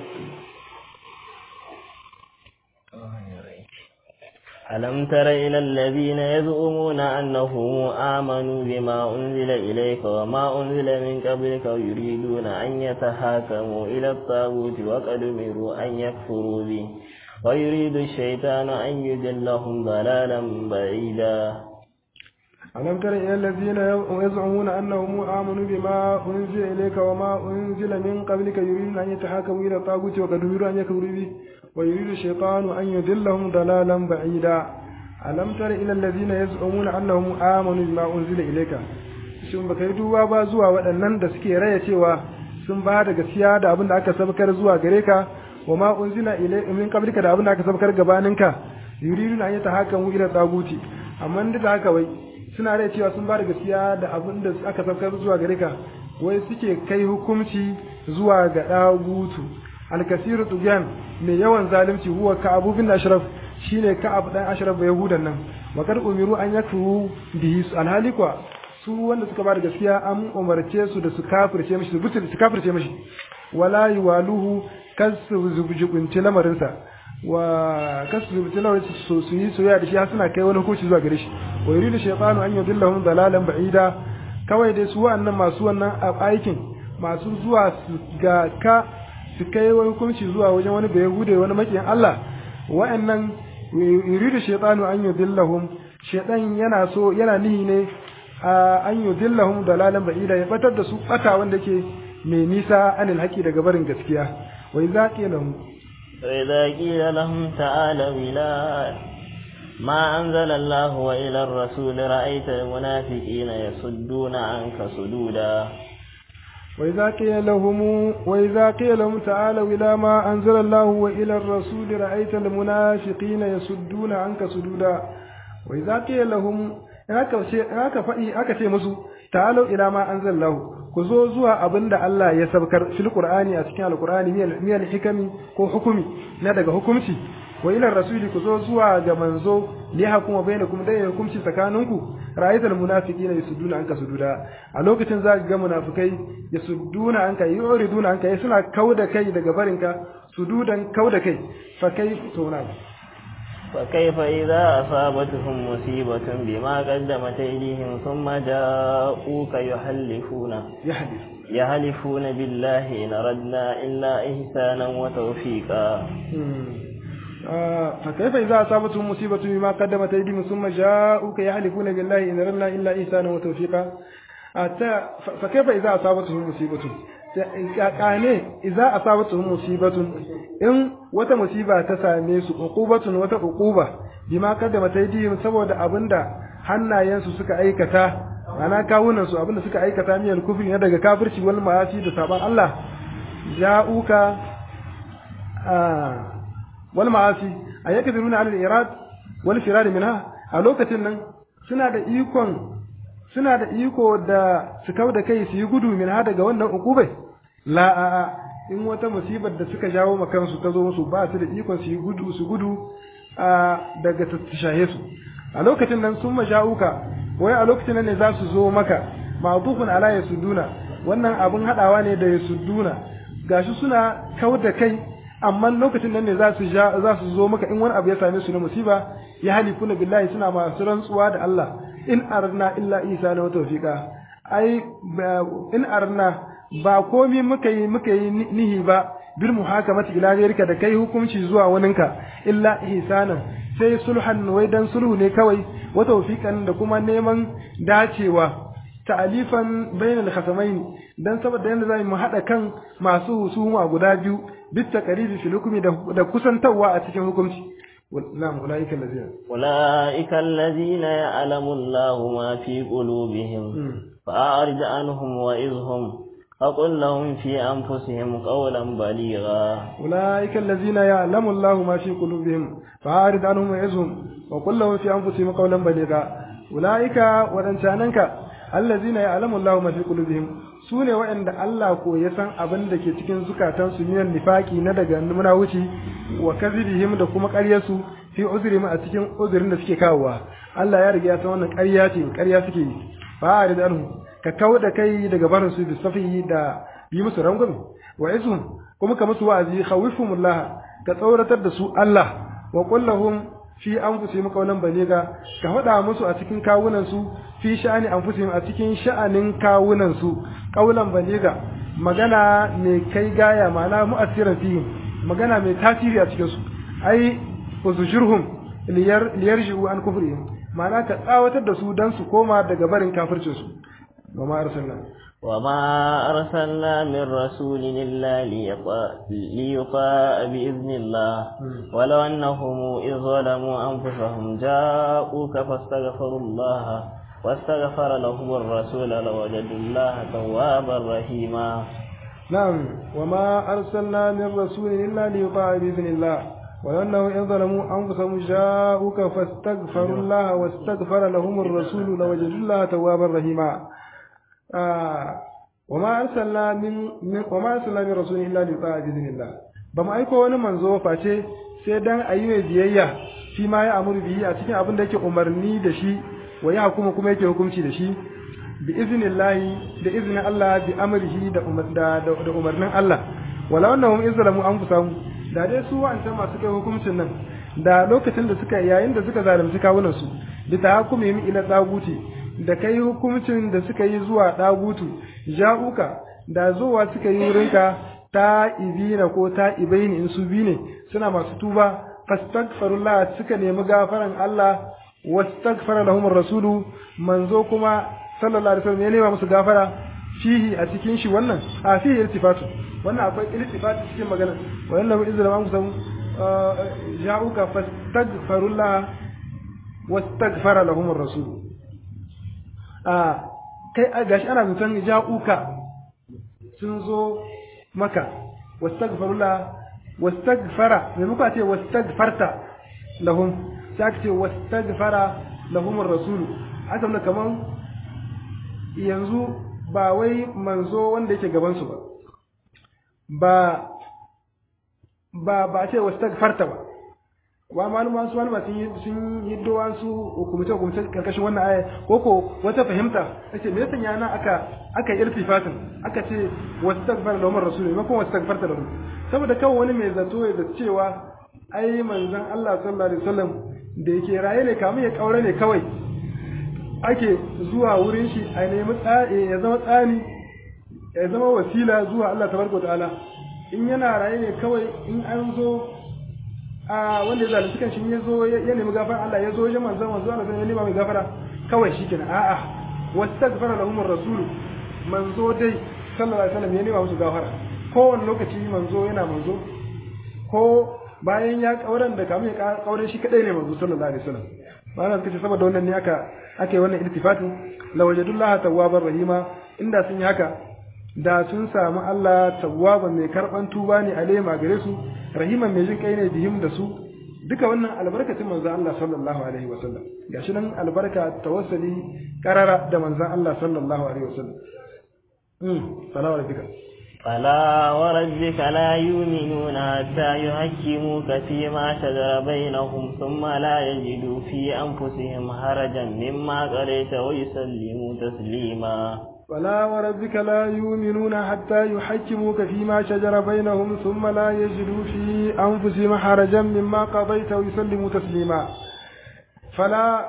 Speaker 2: ألم تر إلى الذين يزعمون أنهم آمنوا بما أنزل إليك وما أنزل من قبلك يريدون أن يتحاكموا إلى الطاغوت وقد أمروا أن يكفروا به ويريد الشيطان أن يضلهم ضلالا بعيدا
Speaker 1: ألم تر إلى الذين يزعمون أنهم آمنوا بما أنزل إليك وما أنزل من قبلك يريدون أن يتحاكموا إلى الطاغوت وقد أمروا أن يكفروا به ويريد الشيطان أن يضلهم ضلالا بعيدا ألم تر إلى الذين يزعمون أنهم آمنوا بما أنزل إليك shin baka yi duba ba zuwa waɗannan da suke raya cewa sun ba da gaskiya da abin da aka sabkar zuwa gare ka wa ma unzila ilayka min qablika da abin da aka sabkar gabaninka yuridu an yata hakamu ila taguti amma duk da haka wai suna raya cewa sun ba da gaskiya da abin da aka sabkar zuwa gare ka wai suke kai hukunci zuwa ga dagutu alkasiru tujan mai yawan zalunci huwa ka'ab bin ashraf shine ka'ab dan ashraf ba yahudan nan wakar umiru an yakfuru bihi alhali kwa su wanda suka bada gaskiya an umarce su da su kafirce mishi su butul su kafirce mishi wala yuwaluhu kasu zubjubunci lamarin sa wa kasu zubjubunci lamarin su su yi soyayya da shi har suna kai wani hukunci zuwa gare shi wa yuridu shaytanu an yudillahum dalalan ba'ida kawai dai su wa'annan masu wannan aikin masu zuwa su ga ka su kai wani hukunci zuwa wajen wani bai hude wani makiyin Allah wa'annan yuridu shaytanu an yudillahum shaytan yana so yana nihi ne an yudillahum dalalan ba'ida ya batar da su bata wanda ke mai nisa anil haqi daga barin gaskiya wa idza qila lahum
Speaker 2: wa idza qila lahum ta'alu ila ما أنزل الله وإلى الرسول رأيت المنافقين يصدون عنك صدودا
Speaker 1: وإذا قيل لهم وإذا قيل لهم تعالوا إلى ما أنزل الله وإلى الرسول رأيت المنافقين يصدون عنك صدودا وإذا قيل لهم aka faɗi aka ce musu ta'alau ila ma anzalallahu ku zo zuwa abinda Allah ya sabkar fil qur'ani a cikin alqur'ani miyal hikami ko hukumi na daga hukumci wa ila rasuli ku zo zuwa ga manzo li hakuma bainakum dai hukunci tsakaninku ra'aytul munafiqina yasudduna anka sududa a lokacin za ga munafikai yasudduna anka yuriduna anka suna kauda kai daga barinka sududan kauda kai fa kai to na
Speaker 2: فكيف إذا أصابتهم مصيبة بما قدمت أيديهم ثم جاءوك يحلفون
Speaker 1: يحلف
Speaker 2: يحلفون بالله إن أردنا إلا إحسانا وتوفيقا
Speaker 1: فكيف إذا أصابتهم مصيبة بما قدمت أيديهم ثم جاءوك يحلفون بالله إن أردنا إلا إحسانا وتوفيقا فكيف إذا أصابتهم مصيبة kane idza asabatuhum musibatun in wata musiba ta same su uqubatun wata uquba bima kaddama taydihim saboda abinda hannayensu suka aikata ana kawunan su abinda suka aikata miyal kufri ne daga kafirci wal ma'asi da saban Allah ja'uka wal ma'asi ayyakdiruna al irad wal firad minha a lokacin nan suna da ikon suna da iko da su kau da kai su yi gudu min ha daga wannan ukubai la a in wata musibar da suka jawo ma kansu ta zo musu ba su da ikon su yi gudu su gudu a daga tattashahe su a lokacin nan sun maja'uka wai a lokacin nan ne za su zo maka ma'dufun ala yasuduna wannan abun hadawa ne da yasuduna gashi suna kau da kai amma lokacin nan ne za su za su zo maka in wani abu ya same su na musiba ya halifuna billahi suna masu rantsuwa da Allah in arna illa isa na tawfiqa ai in arna ba komi muka yi muka yi nihi ba bil muhakamati ila ghayrika da kai hukunci zuwa waninka illa ihsanan sai sulhan wai dan sulhu ne kawai wa tawfiqan da kuma neman dacewa ta'alifan bainal khasamain dan saboda yanda zamu mu hada kan masu husuma guda biyu bit taqribi fil hukmi da kusantawa a cikin hukunci نعم أولئك الذين
Speaker 2: أولئك الذين يعلم الله ما في قلوبهم فأعرض عنهم وإذهم فقل لهم في أنفسهم قولا بليغا
Speaker 1: أولئك الذين يعلم الله ما في قلوبهم فأعرض عنهم وإذهم وقل لهم في أنفسهم قولا بليغا أولئك ودنشاننك الذين يعلم الله ما في قلوبهم su ne waɗanda Allah ko ya san abin da ke cikin zukatansu miyan nifaki na daga munawuci wa kazibihim da kuma ƙaryarsu fi uzrihim a cikin uzurin da suke kawowa Allah ya riga ya san wannan ƙarya ce ƙarya suke yi fa arid anhu ka kawo da kai daga barin su bi safi da yi musu rangwame wa izhum kuma ka musu wa'azi khawifumullah ka tsauratar da su Allah wa qul lahum fi anfusihim qawlan baliga ka faɗa musu a cikin kawunan su fi sha'ani anfusihim a cikin sha'anin kawunan su qawlan baliga magana mai kai gaya ma'ana mu'assiran fihim magana mai tasiri a cikin su ai uzujurhum liyar liyarji'u an kufrihim ma'ana ka tsawatar da su dan su koma daga barin kafircin su wa ma arsalna
Speaker 2: وما أرسلنا من رسول إلا ليطاع بإذن الله ولو أنهم إذ ظلموا أنفسهم جاءوك فاستغفروا الله واستغفر لهم الرسول لوجدوا الله توابا رحيما
Speaker 1: نعم وما أرسلنا من رسول إلا ليطاع بإذن الله ولو أنهم إذ ظلموا أنفسهم جاءوك فاستغفروا الله واستغفر لهم الرسول لوجدوا الله توابا رحيما وما أرسلنا من, من وما أرسلنا من رسول إلا ليطاع بإذن الله بما أيكو wani manzo face sai dan ayi mai biyayya shi ma ya amuru bihi a cikin abin da yake umarni da shi wa ya hukuma kuma yake hukunci da shi bi iznillahi da iznin Allah bi amrihi da da umarnin Allah wala wannan izlamu anfusahum da dai su wa'ancan masu kai hukuncin nan da lokacin da suka yayin da suka zalunci kawunan su bi tahakkumihim ila tsaguti da kai hukuncin da suka yi zuwa ɗagutu ja'uka da zuwa suka yi wurinka ta ibina ko ta ibaini in su bi ne suna masu tuba fastaghfirullah suka nemi gafaran Allah wastaghfara lahum rasulu manzo kuma sallallahu alaihi wasallam ya nema musu gafara fihi a cikin shi wannan a fihi iltifatu wannan akwai iltifatu cikin magana wannan mu izra man kusan ja'uka fastaghfirullah wastaghfara lahum rasulu a kai gashi ana zaton ja'uka sun zo maka wastaghfirullah wastaghfara me muka ce wastaghfarta lahum sai aka ce wastaghfara lahum ar-rasul aka nuna kaman yanzu ba wai manzo wanda yake gaban su ba ba ba ce wastaghfarta ba wa maluma su maluma sun yi sun yi dowa su hukumce hukumce karkashin wannan aya ko ko wata fahimta yace me yasa yana aka aka irtifatin aka ce wastaghfar lahum rasul ne ko wastaghfarta lahum saboda kawai wani mai zato ya da cewa ai manzon Allah sallallahu alaihi wasallam da yake raye ne kamun ya kaure ne kawai ake zuwa wurin shi a nemi ya zama tsani ya zama wasila zuwa Allah tabaraka ta'ala in yana raye ne kawai in an zo a wanda ya zalunci kan shi ya zo ya nemi gafara Allah ya zo wajen manzon manzo Allah ya nema mai gafara kawai shikenan a'a wastaghfara lahum ar-rasul manzo dai sallallahu alaihi wasallam ya nema musu gafara kowane lokaci manzo yana manzo ko bayan ya kauran da kamun ya kauran shi kadai ne manzo sallallahu alaihi wasallam ma'ana suka ce saboda wannan ne aka aka yi wannan iltifatin la wajadullaha tawwabar rahima inda sun yi haka da sun samu Allah tawwaban mai karban tuba ne alema gare su rahiman mai jin kai ne bihim da su duka wannan albarkacin manzon Allah sallallahu alaihi wasallam gashi nan albarka tawassuli karara da manzon Allah sallallahu alaihi wasallam mm salamu alaikum
Speaker 2: فلا وربك لا يؤمنون حتى يحكموك فيما شجر بينهم ثم لا يجدوا في أنفسهم حرجا مما قريت ويسلموا تسليما
Speaker 1: فلا وربك لا يؤمنون حتى يحكموك فيما شجر بينهم ثم لا يجدوا في أنفسهم حرجا مما قضيت ويسلموا تسليما فلا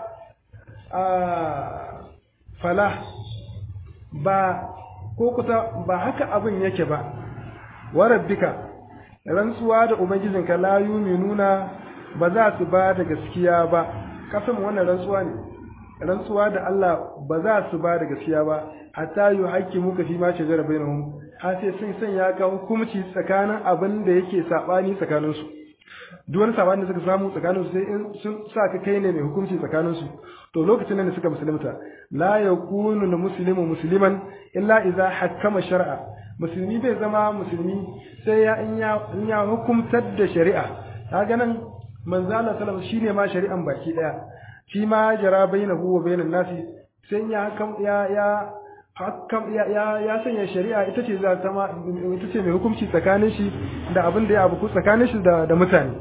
Speaker 1: آه فلا با ko kusa ba haka abin yake ba wa rabbika rantsuwa da ubangijinka la yuminuna ba za su ba da gaskiya ba kasan wannan rantsuwa ne rantsuwa da Allah ba za su ba da gaskiya ba hatta yu haƙƙi muka fi ma shajara bainahum har sai sun sanya ka hukunci tsakanin abin da yake sabani tsakanin su duk wani sabani da suka samu tsakanin su sai in sun sa ka kai ne mai hukunci tsakanin su to lokacin nan da suka musulunta la yakunu al muslimu musliman illa idza hakkama shar'a musulmi bai zama musulmi sai ya in ya in ya hukumtar da shari'a kaga nan manzo Allah sallallahu alaihi shine ma shari'an baki daya shi ma jara bainahu wa bainan nasi sai ya hakam ya ya hakam ya ya, ya sanya shari'a ita ce za ta ma ita ce mai hukunci tsakanin shi da abin da ya abu tsakanin shi da da mutane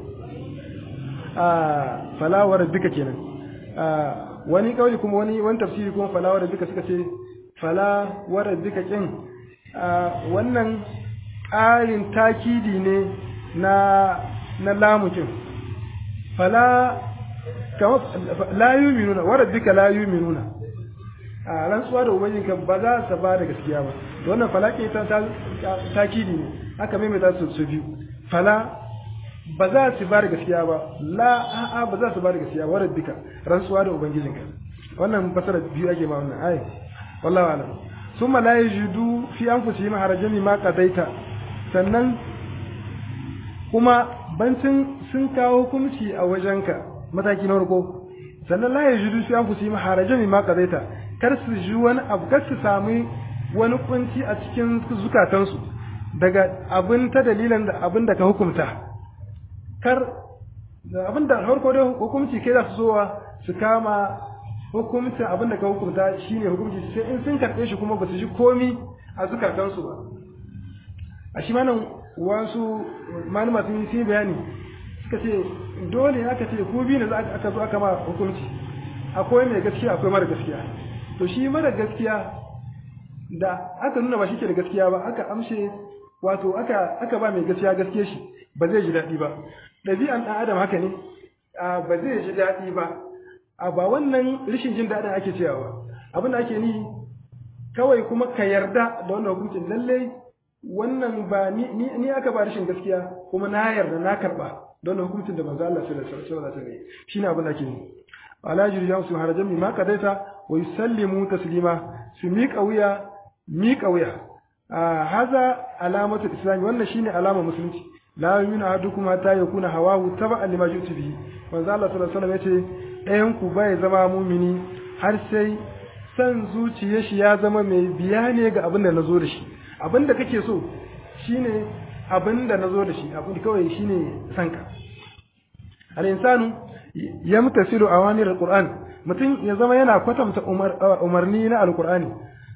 Speaker 1: a falawar duka kenan a wani kauli kuma wani wani tafsiri kuma falawar duka suka ce fala wara duka kin wannan ƙarin takidi ne na na lamukin fala kama la yuminuna wara duka la yuminuna a rantsuwa da ubangijinka ba za su ba da gaskiya ba da wannan fala ke ta takidi ne aka maimaita su su biyu fala ba za su ba da gaskiya ba la a'a ba za su ba da gaskiya wa rabbika rantsuwa da ubangijinka wannan fasara biyu ake ma wannan ayi wallahu alam summa la yajidu fi anfusihim harajan ma qadaita sannan kuma bancin sun kawo hukunci a wajenka mataki na farko sannan la yajidu fi anfusihim harajan ma qadaita kar su ji wani abu kar su sami wani kunci a cikin zukatansu daga abin ta dalilan da abin da ka hukunta kar abin da farko dai hukunci kai za su zowa su kama hukuncin abin da ka hukunta shine hukunci sai in sun karɓe shi kuma ba su ji komi a zukatansu ba a shi manan wasu malama sun yi bayani suka ce dole aka ce ku biyu ne za aka zo aka ma hukunci akwai mai gaskiya akwai mara gaskiya to shi mara gaskiya da aka nuna ba shi ke da gaskiya ba aka amshe wato aka aka ba mai gaskiya gaskiya shi ba zai ji daɗi ba ɗabi'an ɗan adam haka ne ba zai ji daɗi ba a ba wannan rashin jin daɗin ake cewa ba abin da ake ni kawai kuma ka yarda da wannan hukuncin lallai wannan ba ni ni aka ba rashin gaskiya kuma na yarda na karɓa da wannan hukuncin da manzo Allah sallallahu alaihi wasallam ya shine abin da ake ni ala jirjan su harajan mi ma kadaita wa yusallimu taslima su miƙa wuya miƙa wuya haza alamatu islami wannan shine alama musulunci la yu'minu ahadukum hatta yakuna hawahu taba'an lima ji'tu bihi manzo Allah sallallahu alaihi wasallam yace ɗayan ku bai zama mumini har sai san zuciyar shi ya zama mai biya ne ga abin da nazo da shi abin da kake so shine abin da nazo da shi abin kawai shine sanka al insanu yamtasilu awamir alquran mutum ya zama yana kwatanta umarni na alqur'ani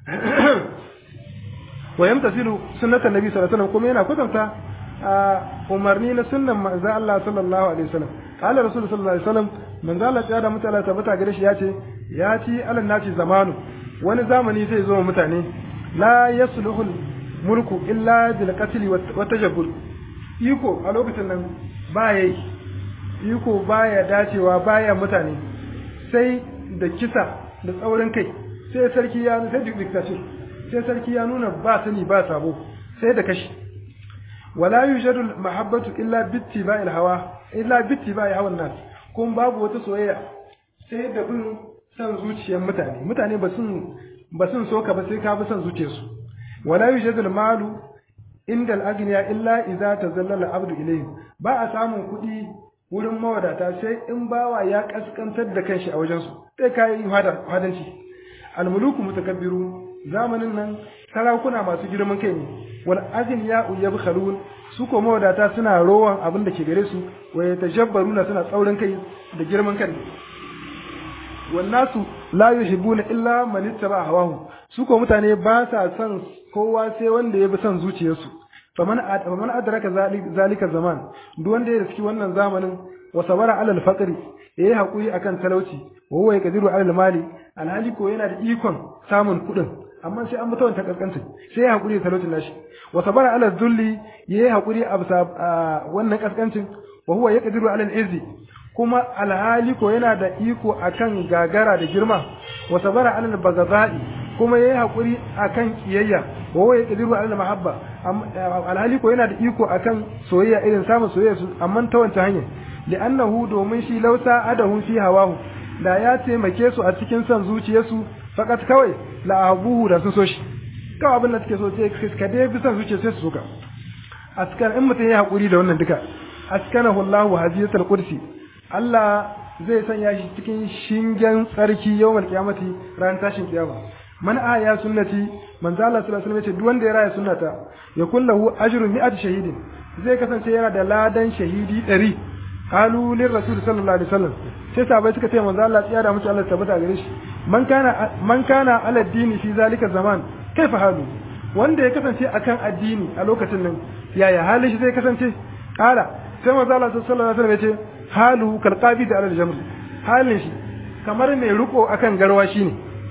Speaker 1: wa yamtasilu sunnatan nabi sallallahu alaihi wasallam kuma yana kwatanta umarni na sunnan manzo Allah sallallahu alaihi wasallam qala rasul sallallahu alaihi wasallam manzo Allah ya da mutane tabbata gare shi yace ya ci alan naci zamanu wani zamani zai zo mutane la yasluhu mulku illa bil qatl wa tajabbur iko a lokacin nan baya yi iko baya dacewa baya mutane sai da kisa da tsaurin kai sai sarki ya sai dictatorship sai sarki ya nuna ba sani ba sabo sai da kashi wala yujadu mahabbatu illa bittiba'il hawa illa bittiba'i hawan nas kun babu wata soyayya sai da bin san zuciyar mutane mutane ba sun ba sun so ka ba sai ka bi san zuciyarsu wala yujadu malu inda al-aghniya illa idza tazallala abdu ilayhi ba a samun kuɗi wurin mawadata sai in bawa ya kaskantar da kanshi a wajensu sai ka yi hadanci almuluku mutakabbiru zamanin nan sarakuna masu girman kai ne wal azin ya yabkhalun su ko mawadata suna rowan abin da ke gare su wa yatajabbaruna suna tsaurin kai da girman kai wan nasu la yuhibbuna illa man ittaba hawahu su ko mutane ba sa son kowa sai wanda ya bi son zuciyarsu faman faman adraka zalika zaman duk wanda ya riski wannan zamanin wa sabara ala al-faqri yayi hakuri akan talauci wa huwa yaqdiru ala al-mali alhali ko yana da ikon samun kuɗin amma sai an mutawan ta kaskanta sai ya hakuri da talaucin nashi wa sabara ala dhulli yayi hakuri a wannan kaskancin wa huwa yaqdiru ala al-izzi kuma alhali ko yana da iko akan gagara da girma wa sabara ala al-baghdadi kuma yayi hakuri akan kiyayya wa huwa yaqdiru ala al-mahabba alhali ko yana da iko akan soyayya irin samun soyayya su amma ta wancan hanya li'annahu domin shi lausa adahum fi hawahu da ya taimake su a cikin son zuciyarsu fakat kawai la abuhu da sun so shi kawai abin da suke so sai ka dai bi son zuciya sai su soka askan in mutum ya hakuri da wannan duka askanahu Allahu hadiyatul qudsi Allah zai sanya shi cikin shingen tsarki yawmal qiyamati ran tashin kiyama man aya sunnati manzo Allah sallallahu alaihi wasallam ce duk wanda ya raya sunnata ya kullahu ajrun mi'at shahidin zai kasance yana da ladan shahidi 100 qalu lir rasul sallallahu alaihi wasallam sai sahabbai suka ce manzo Allah ya da musu Allah tabbata gare shi man kana man kana ala dini fi zalika zaman kaifa halu wanda ya kasance akan addini a lokacin nan yaya halin shi zai kasance kala sai manzo Allah sallallahu alaihi wasallam ya ce halu kal qabid ala al-jamr halin shi kamar mai riko akan garwa shine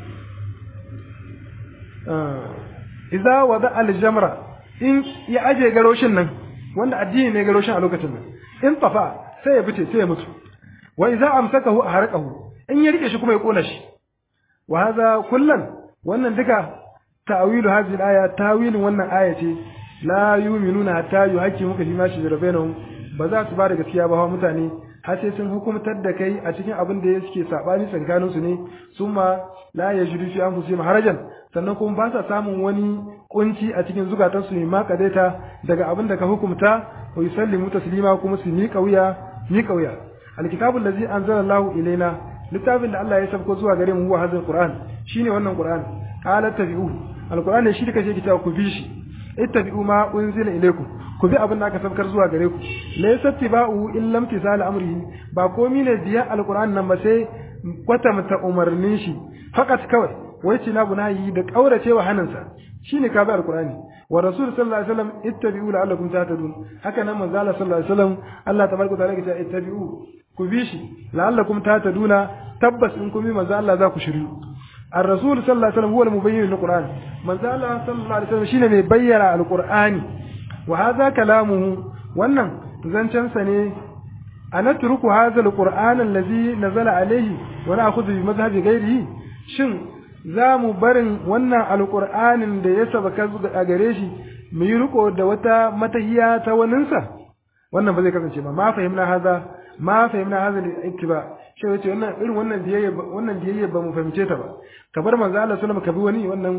Speaker 1: idza wada al-jamra in ya aje garoshin nan wanda addini ne garoshin a lokacin nan in tafa sai ya fice sai ya mutu wa idza amsakahu aharqahu in ya rike shi kuma ya kona shi wa hadha kullan wannan duka ta'wilu hadhihi al-aya tawilin wannan aya ce la yu'minuna hatta yuhaqqimuka fi ma shajara bainahum ba za su ba da gaskiya ba mutane har sai sun hukumtar da kai a cikin abin da suke sabani tsakanin su ne summa la yajidu fi anfusihim harajan sannan kuma ba sa samun wani kunci a cikin zukatansu ne ma kadaita daga abin da ka hukumta wa yusallimu taslima kuma su miƙa wuya miƙa wuya alkitabul ladzi anzala Allahu ilaina littafin da Allah ya sabko zuwa gare mu huwa hadal qur'an shine wannan qur'an qala tabi'u alqur'an ne shi da kace kitabu ku bi shi ittabi'u ma unzila ilaykum ku bi abin da aka sabkar zuwa gare ku laysa tiba'u illa imtisal amrihi ba komi ne biya alqur'an nan ba sai kwatanta umarnin shi fakat kawai wai ci na bunayi da kauracewa hannunsa shine ka bi alqur'ani wa rasul sallallahu alaihi wasallam ittabi'u la'allakum tahtadun haka nan manzo Allah sallallahu alaihi wasallam Allah tabaraka ta'ala ya ittabi'u ku bi shi la'allakum tahtaduna tabbas in kun bi manzo Allah za ku shiryu الرسول صلى الله عليه وسلم هو المبين للقرآن من زال صلى الله عليه وسلم شيء mai bayyana القرآن وهذا كلامه wannan zancensa ne a natruku hadha alquran allazi nazala alayhi wa na'khudhu bi madhhabi ghayrihi shin za mu barin wannan alqur'anin da ya sabaka a gare shi mu yi riko da wata matahiya ta waninsa wannan ba zai kasance ba ma fahimna hadha ma fahimna hadha al-ittiba shi yace wannan irin wannan biyayya wannan biyayya ba mu fahimce ta ba ka bar manzo Allah sallallahu ka bi wani wannan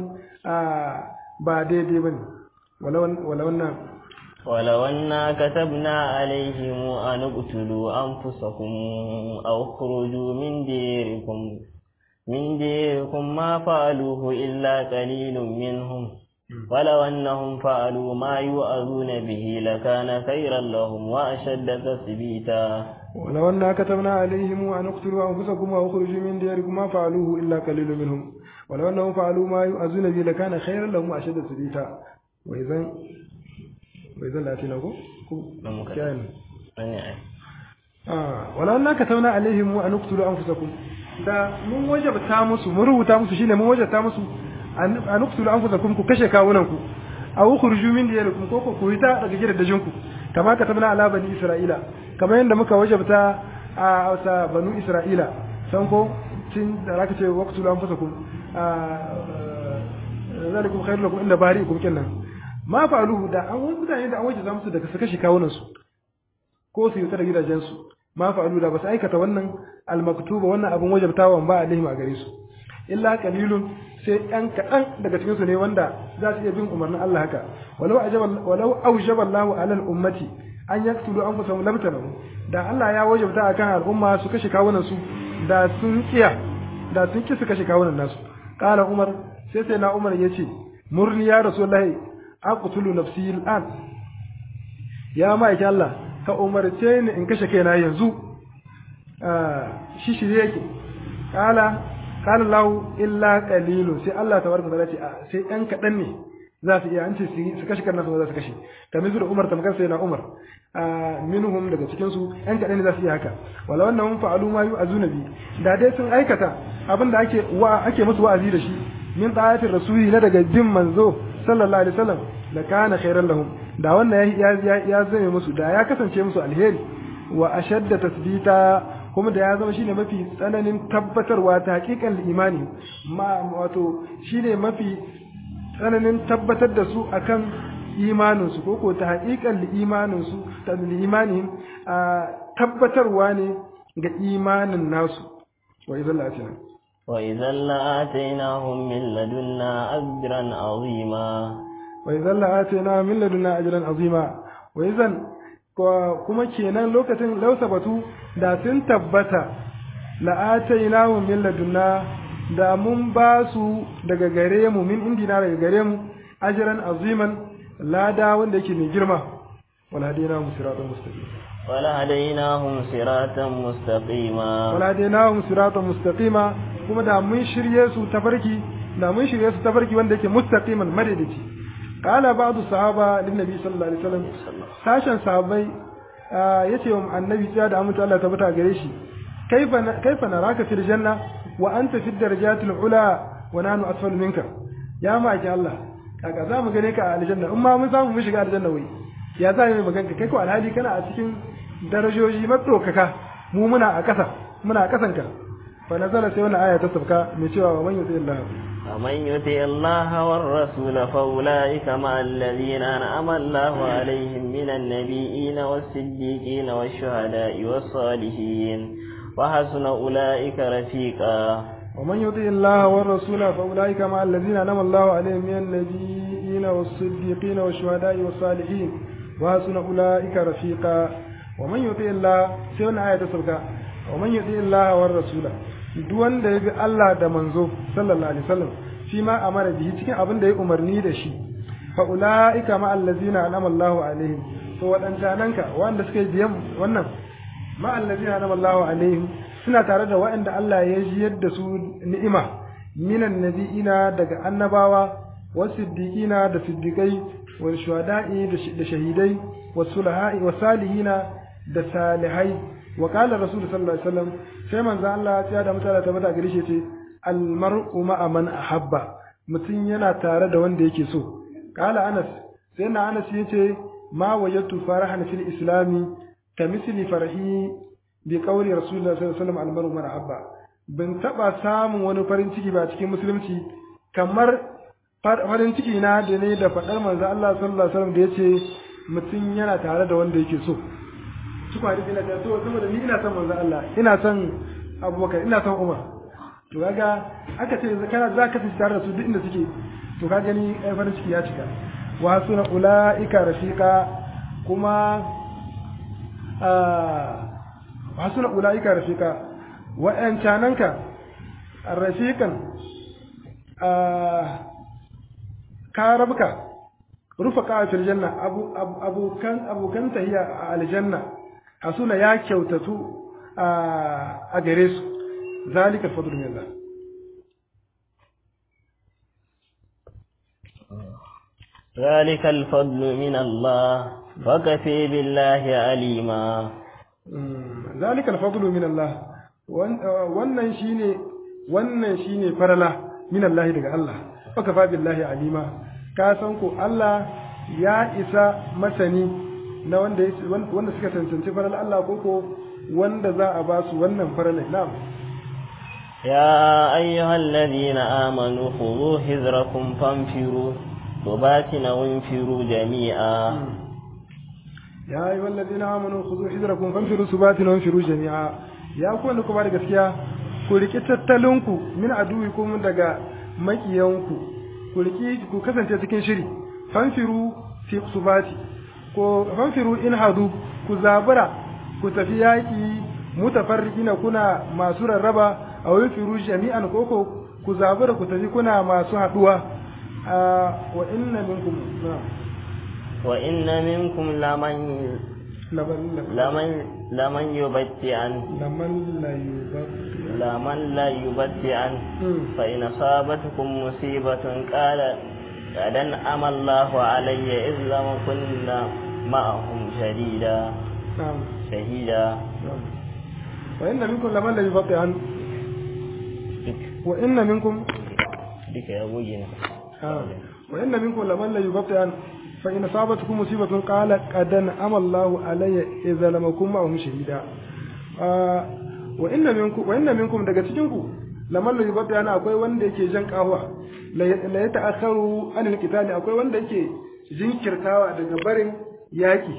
Speaker 1: ba daidai bane wala wala wannan
Speaker 2: ولو أنا كتبنا عليهم أن اقتلوا أنفسكم أو اخرجوا من ديركم من ديركم ما فعلوه إلا قليل منهم ولو أنهم فعلوا ما يؤذون به لكان خيرا لهم وأشد تثبيتا
Speaker 1: ولو أنا كتبنا عليهم أن اقتلوا أنفسكم أو اخرجوا من ديركم ما فعلوه إلا قليل منهم ولو أنهم فعلوا ما يؤذون به لكان خيرا لهم وأشد تثبيتا وإذا وإذا لا تنقوا كان آه ولو أنا كتبنا عليهم أن اقتلوا أنفسكم da mun wajabta musu mun rubuta musu shine mun wajabta musu an uktulu anfusakum ku kashe kawunan ku aw ukhruju min diyarikum ko ku fita daga gidajen ku kama ka tabna ala bani isra'ila kamar yadda muka wajabta a wasa banu isra'ila san ko tin da zaka ce waqtulu anfusakum zalikum khairul lakum inda bari'ikum kenan ma fa'aluhu da an wani mutane da an waje musu daga su kashe kawunan su ko su yi da gidajen su ma fa'alu da ba su aikata wannan almaktuba wannan abin wajabtawan ba alaihim a gare su illa qalilun sai ɗan kaɗan daga cikin su ne wanda za su iya bin umarnin Allah haka walau ajaba walau aujaba Allahu alal ummati an yaktulu anfusahum labtanahu da Allah ya wajabta akan al'umma su kashe kawunan su da sun kiya da sun ki su kashe kawunan nasu qala umar sai sai na umar yace murni ya rasulullahi aqtulu nafsi al'an ya ma'aiki Allah ka umarce ni in kashe kaina yanzu shi shirye yake qala qala lahu illa qalilun sai Allah tabaraka ta'ala ce sai ɗan kaɗan ne za su iya an ce su kashe kan nasu za su kashe kamar su da Umar tamkar sai na Umar minhum daga cikin su ɗan kaɗan ne za su iya haka wala wannan mun fa'alu ma yu'azuna bi da dai sun aikata abin da ake wa ake musu wa'azi da shi min ta'atir rasuli na daga bin manzo sallallahu alaihi wasallam la kana khairan lahum da wannan ya ya ya zame musu da ya kasance musu alheri wa ashadda tasbita kuma da ya zama shine mafi tsananin tabbatarwa ta hakikan imani ma wato shine mafi tsananin tabbatar da su akan imaninsu ko ko ta hakikan imaninsu ta imanin tabbatarwa ne ga imanin nasu wa idan la'atina
Speaker 2: wa idan la'atainahum min ladunna ajran azima
Speaker 1: wa idan la'atina min ladunna ajran azima wa idan kuma kenan lokacin lausa batu da sun tabbata la'atainahum min ladunna da mun ba su daga gare mu min indina daga gare mu ajran aziman lada wanda yake mai girma wala hadainahum siratan mustaqim
Speaker 2: wala hadainahum siratan mustaqima
Speaker 1: wala hadainahum siratan mustaqima kuma da mun shirye su tafarki da mun shirye su tafarki wanda yake mustaqiman madadici qala ba'du sahaba lin nabi sallallahu alaihi wasallam sashen sahabbai yace wa annabi ya da amince Allah tabbata gare shi kaifa kaifa naraka fil janna wa anta fi darajatil ula wa nanu asfal minka ya maki Allah kaga za mu gane ka a aljanna in ma mun samu mu shiga aljanna wai ya za mu maganka kai ko alhali kana a cikin darajoji matsokaka mu muna a ƙasa muna a ƙasanka fa nazala sai wannan aya ta sabka mai cewa wa man yuti Allah
Speaker 2: ومن يطع الله والرسول فأولئك مع الذين أنعم الله عليهم من النبيين والصديقين والشهداء والصالحين وحسن أولئك رفيقا
Speaker 1: ومن يطع الله والرسول فأولئك مع الذين أنعم الله عليهم من النبيين والصديقين والشهداء والصالحين وحسن أولئك رفيقا ومن يطع الله سيون آية سبقا ومن يطع الله والرسول duk wanda ya bi Allah da manzo sallallahu alaihi wasallam shi ma amara bihi cikin abin da ya umarni da shi fa ulaika ma allazina an'ama Allahu alaihim to wadancananka wanda suka yi biyan wannan ma allazina an'ama Allahu alaihim suna tare da waɗanda Allah ya jiyar da su ni'ima minan nabi'ina daga annabawa wasiddiqina da siddiqai wal shuhada'i da shahidai was sulaha'i was salihina da salihai wa qala rasul sallallahu alaihi wasallam sai manzo Allah ya da mutala ta bada gare shi ce al mar'u ma'a man ahabba mutum yana tare da wanda yake so qala anas sai na anas yace ma wajadtu farahan fil islami kamisli farhi bi qawli rasulullah sallallahu alaihi wasallam al mar'u man ahabba bin taba samun wani farin ciki ba cikin musulunci kamar farin ciki na da ne da faɗar manzo Allah sallallahu alaihi wasallam da yace mutum yana tare da wanda yake so su kwari ina da so saboda ni ina son manzo Allah ina son Abubakar ina son Umar to kaga aka ce kana za ka tare da su duk inda suke to ka gani ai farin ciki ya cika wa suna ulaika rafiqa kuma wa suna ulaika rafiqa wa'ancananka rafiqan ka rabka rufa fil janna abokan abokan tahiya a aljanna hasuna ya kyautatu a gare su zalika fadlu min Allah
Speaker 2: ذلك الفضل من الله وكفي بالله عليما
Speaker 1: ذلك الفضل من الله wannan shine wannan shine farala min Allah daga Allah wakafa billahi alima ka san ko Allah ya isa masani na wanda wanda suka cancanci faral Allah ko ko wanda za a ba su wannan farala na'am
Speaker 2: يا أيها الذين آمنوا خذوا حذركم فانفروا ثبات أو انفروا جميعا
Speaker 1: ya yi wallazi na amanu ku zo hijirakum fanfiru subatin wa firu jami'a ya ku wanda ku ba da gaskiya ku riki tattalinku min aduwikum daga makiyanku ku riki ku kasance cikin shiri fanfiru fi subati ko fanfiru in hadu ku zabura ku tafi yaki mutafarriqina kuna masu rarraba a wani firu jami'an koko ku zabura ku tafi kuna masu haduwa wa inna minkum
Speaker 2: وإن منكم لمن لمن لمن يبتئن
Speaker 1: لمن لا يبتئن
Speaker 2: لمن لا يبتئن فإن أصابتكم مصيبة قال قد أنعم الله علي إذ لم كنا معهم شديدا
Speaker 1: نعم
Speaker 2: شهيدا
Speaker 1: وإن منكم لمن لا يبتئن وإن منكم
Speaker 2: بك يا أبوي
Speaker 1: آه. وإن منكم لمن لا يبتئن فإن أصابتكم مصيبة قال قد أنعم الله علي إذا لم أكن معهم شهيدا وإن منكم وإن منكم daga cikin ku laman la yubadda yana akwai wanda yake jan kahwa la ya ta'akharu anil qitali akwai wanda yake jinkirtawa daga barin yaki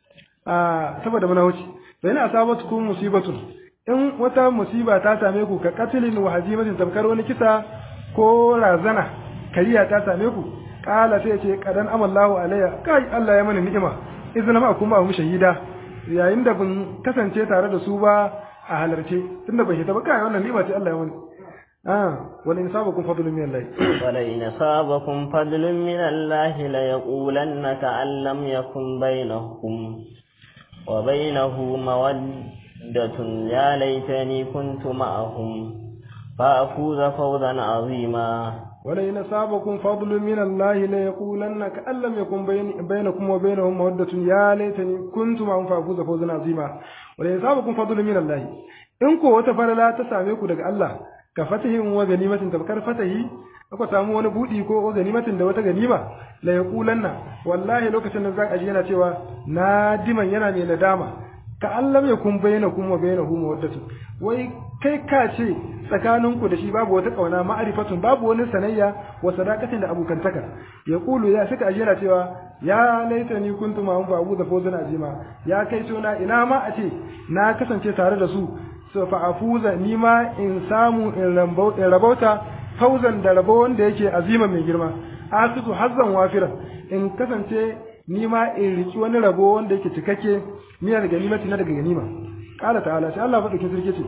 Speaker 1: a saboda muna wuce fa ina asabatukum musibatun in wata musiba ta same ku ka qatlin wa hazimatin tamkar wani kisa ko razana kariya ta same ku kala sai ce kadan amallahu alayya kai Allah ya mana ni'ima idan ma kuma mu shahida yayin da bin kasance tare da su ba a halarce tunda bai hita ba kai wannan ni'ima ce Allah ya mana ah wal insabakum fadlun min Allah
Speaker 2: wala in asabakum fadlun min Allah la yaqulanna ka'an lam yakun bainakum wa bainahu mawaddatun ya laitani kuntu ma'ahum fa afuza fawzan azima
Speaker 1: ولئن أصابكم فضل من الله ليقولن كأن لم يكن بين بينكم وبينهم مودة يا ليتني كنت معهم فأفوز فوزا عظيما ولئن أصابكم فضل من الله إن كو وتفرلا تساميكو دغ الله كفتح وغنيمة تبكر فتحي aka samu wani budi ko ganimatin da wata ganima la yaqulanna wallahi lokacin da zan aji yana cewa nadiman yana mai nadama ka allam yakun bainakum wa bainahu mawaddatu wai kai ka ce tsakaninku da shi babu wata kauna ma'arifatun babu wani sanayya wa sadaqatin da abokantaka ya kulu ya saka ajira cewa ya laita ni kuntu ma hum fa abu da fawzan azima ya kai tona ina ma a ce na kasance tare da su so fa afuza ni ma in samu in rabauta fawzan da rabo wanda yake azima mai girma asitu hazzan wafira in kasance ni ma in riki wani rabo wanda yake cikakke miyar ganimati na daga ganima qala ta'ala sai Allah faɗi kin sarki ce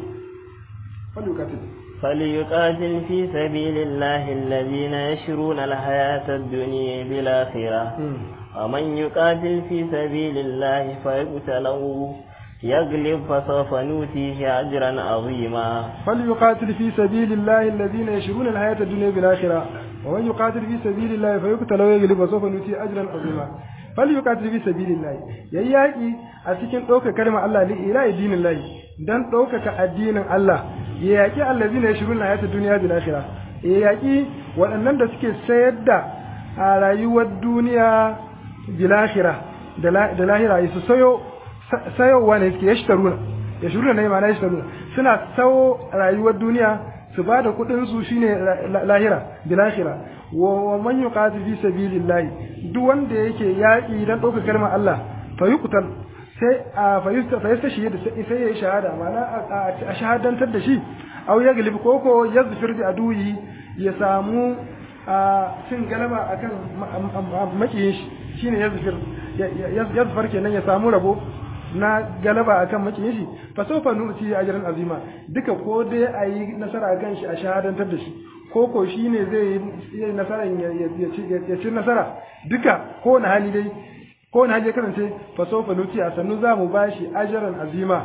Speaker 1: فليقاتل
Speaker 2: فليقاتل في سبيل الله الذين يشرون الحياة الدنيا بالآخرة ومن يقاتل في سبيل الله فيقتل يغلب فسوف نؤتيه أجرا عظيما
Speaker 1: فليقاتل في سبيل الله الذين يشرون الحياة الدنيا بالآخرة ومن يقاتل في سبيل الله فيقتل ويغلب فسوف نؤتيه أجرا عظيما فليقاتل في سبيل الله يياكي أتكن دوك كلمة الله لإله دين الله dan ɗaukaka addinin Allah ya yaƙi allazi ne shirin na yata duniya da lahira ya yaƙi waɗannan da suke sayar da a rayuwar duniya da lahira da lahira su sayo sayowa ne suke yashtaruna ya shiruna ne ma na yashtaruna suna sayo rayuwar duniya su ba da kuɗin su shine lahira da lahira wa man yuqatil fi sabilillahi duk wanda yake yaƙi dan ɗaukaka kalmar Allah fa yuqtal sai a fayista shi da sai ya yi shahada mana a shahadantar da shi au ya galibi koko ya zufir da aduyi ya samu cin galaba akan makiyin shi shine ya zufir ya zufar kenan ya samu rabo na galaba akan makiyin shi fa sofa nuti ajran azima duka ko dai a yi nasara akan shi a shahadantar da shi ko ko shine zai yi nasara ya ci nasara duka ko na hali dai ko na je kasance fa sofa nuti a sannu za mu bashi ajaran azima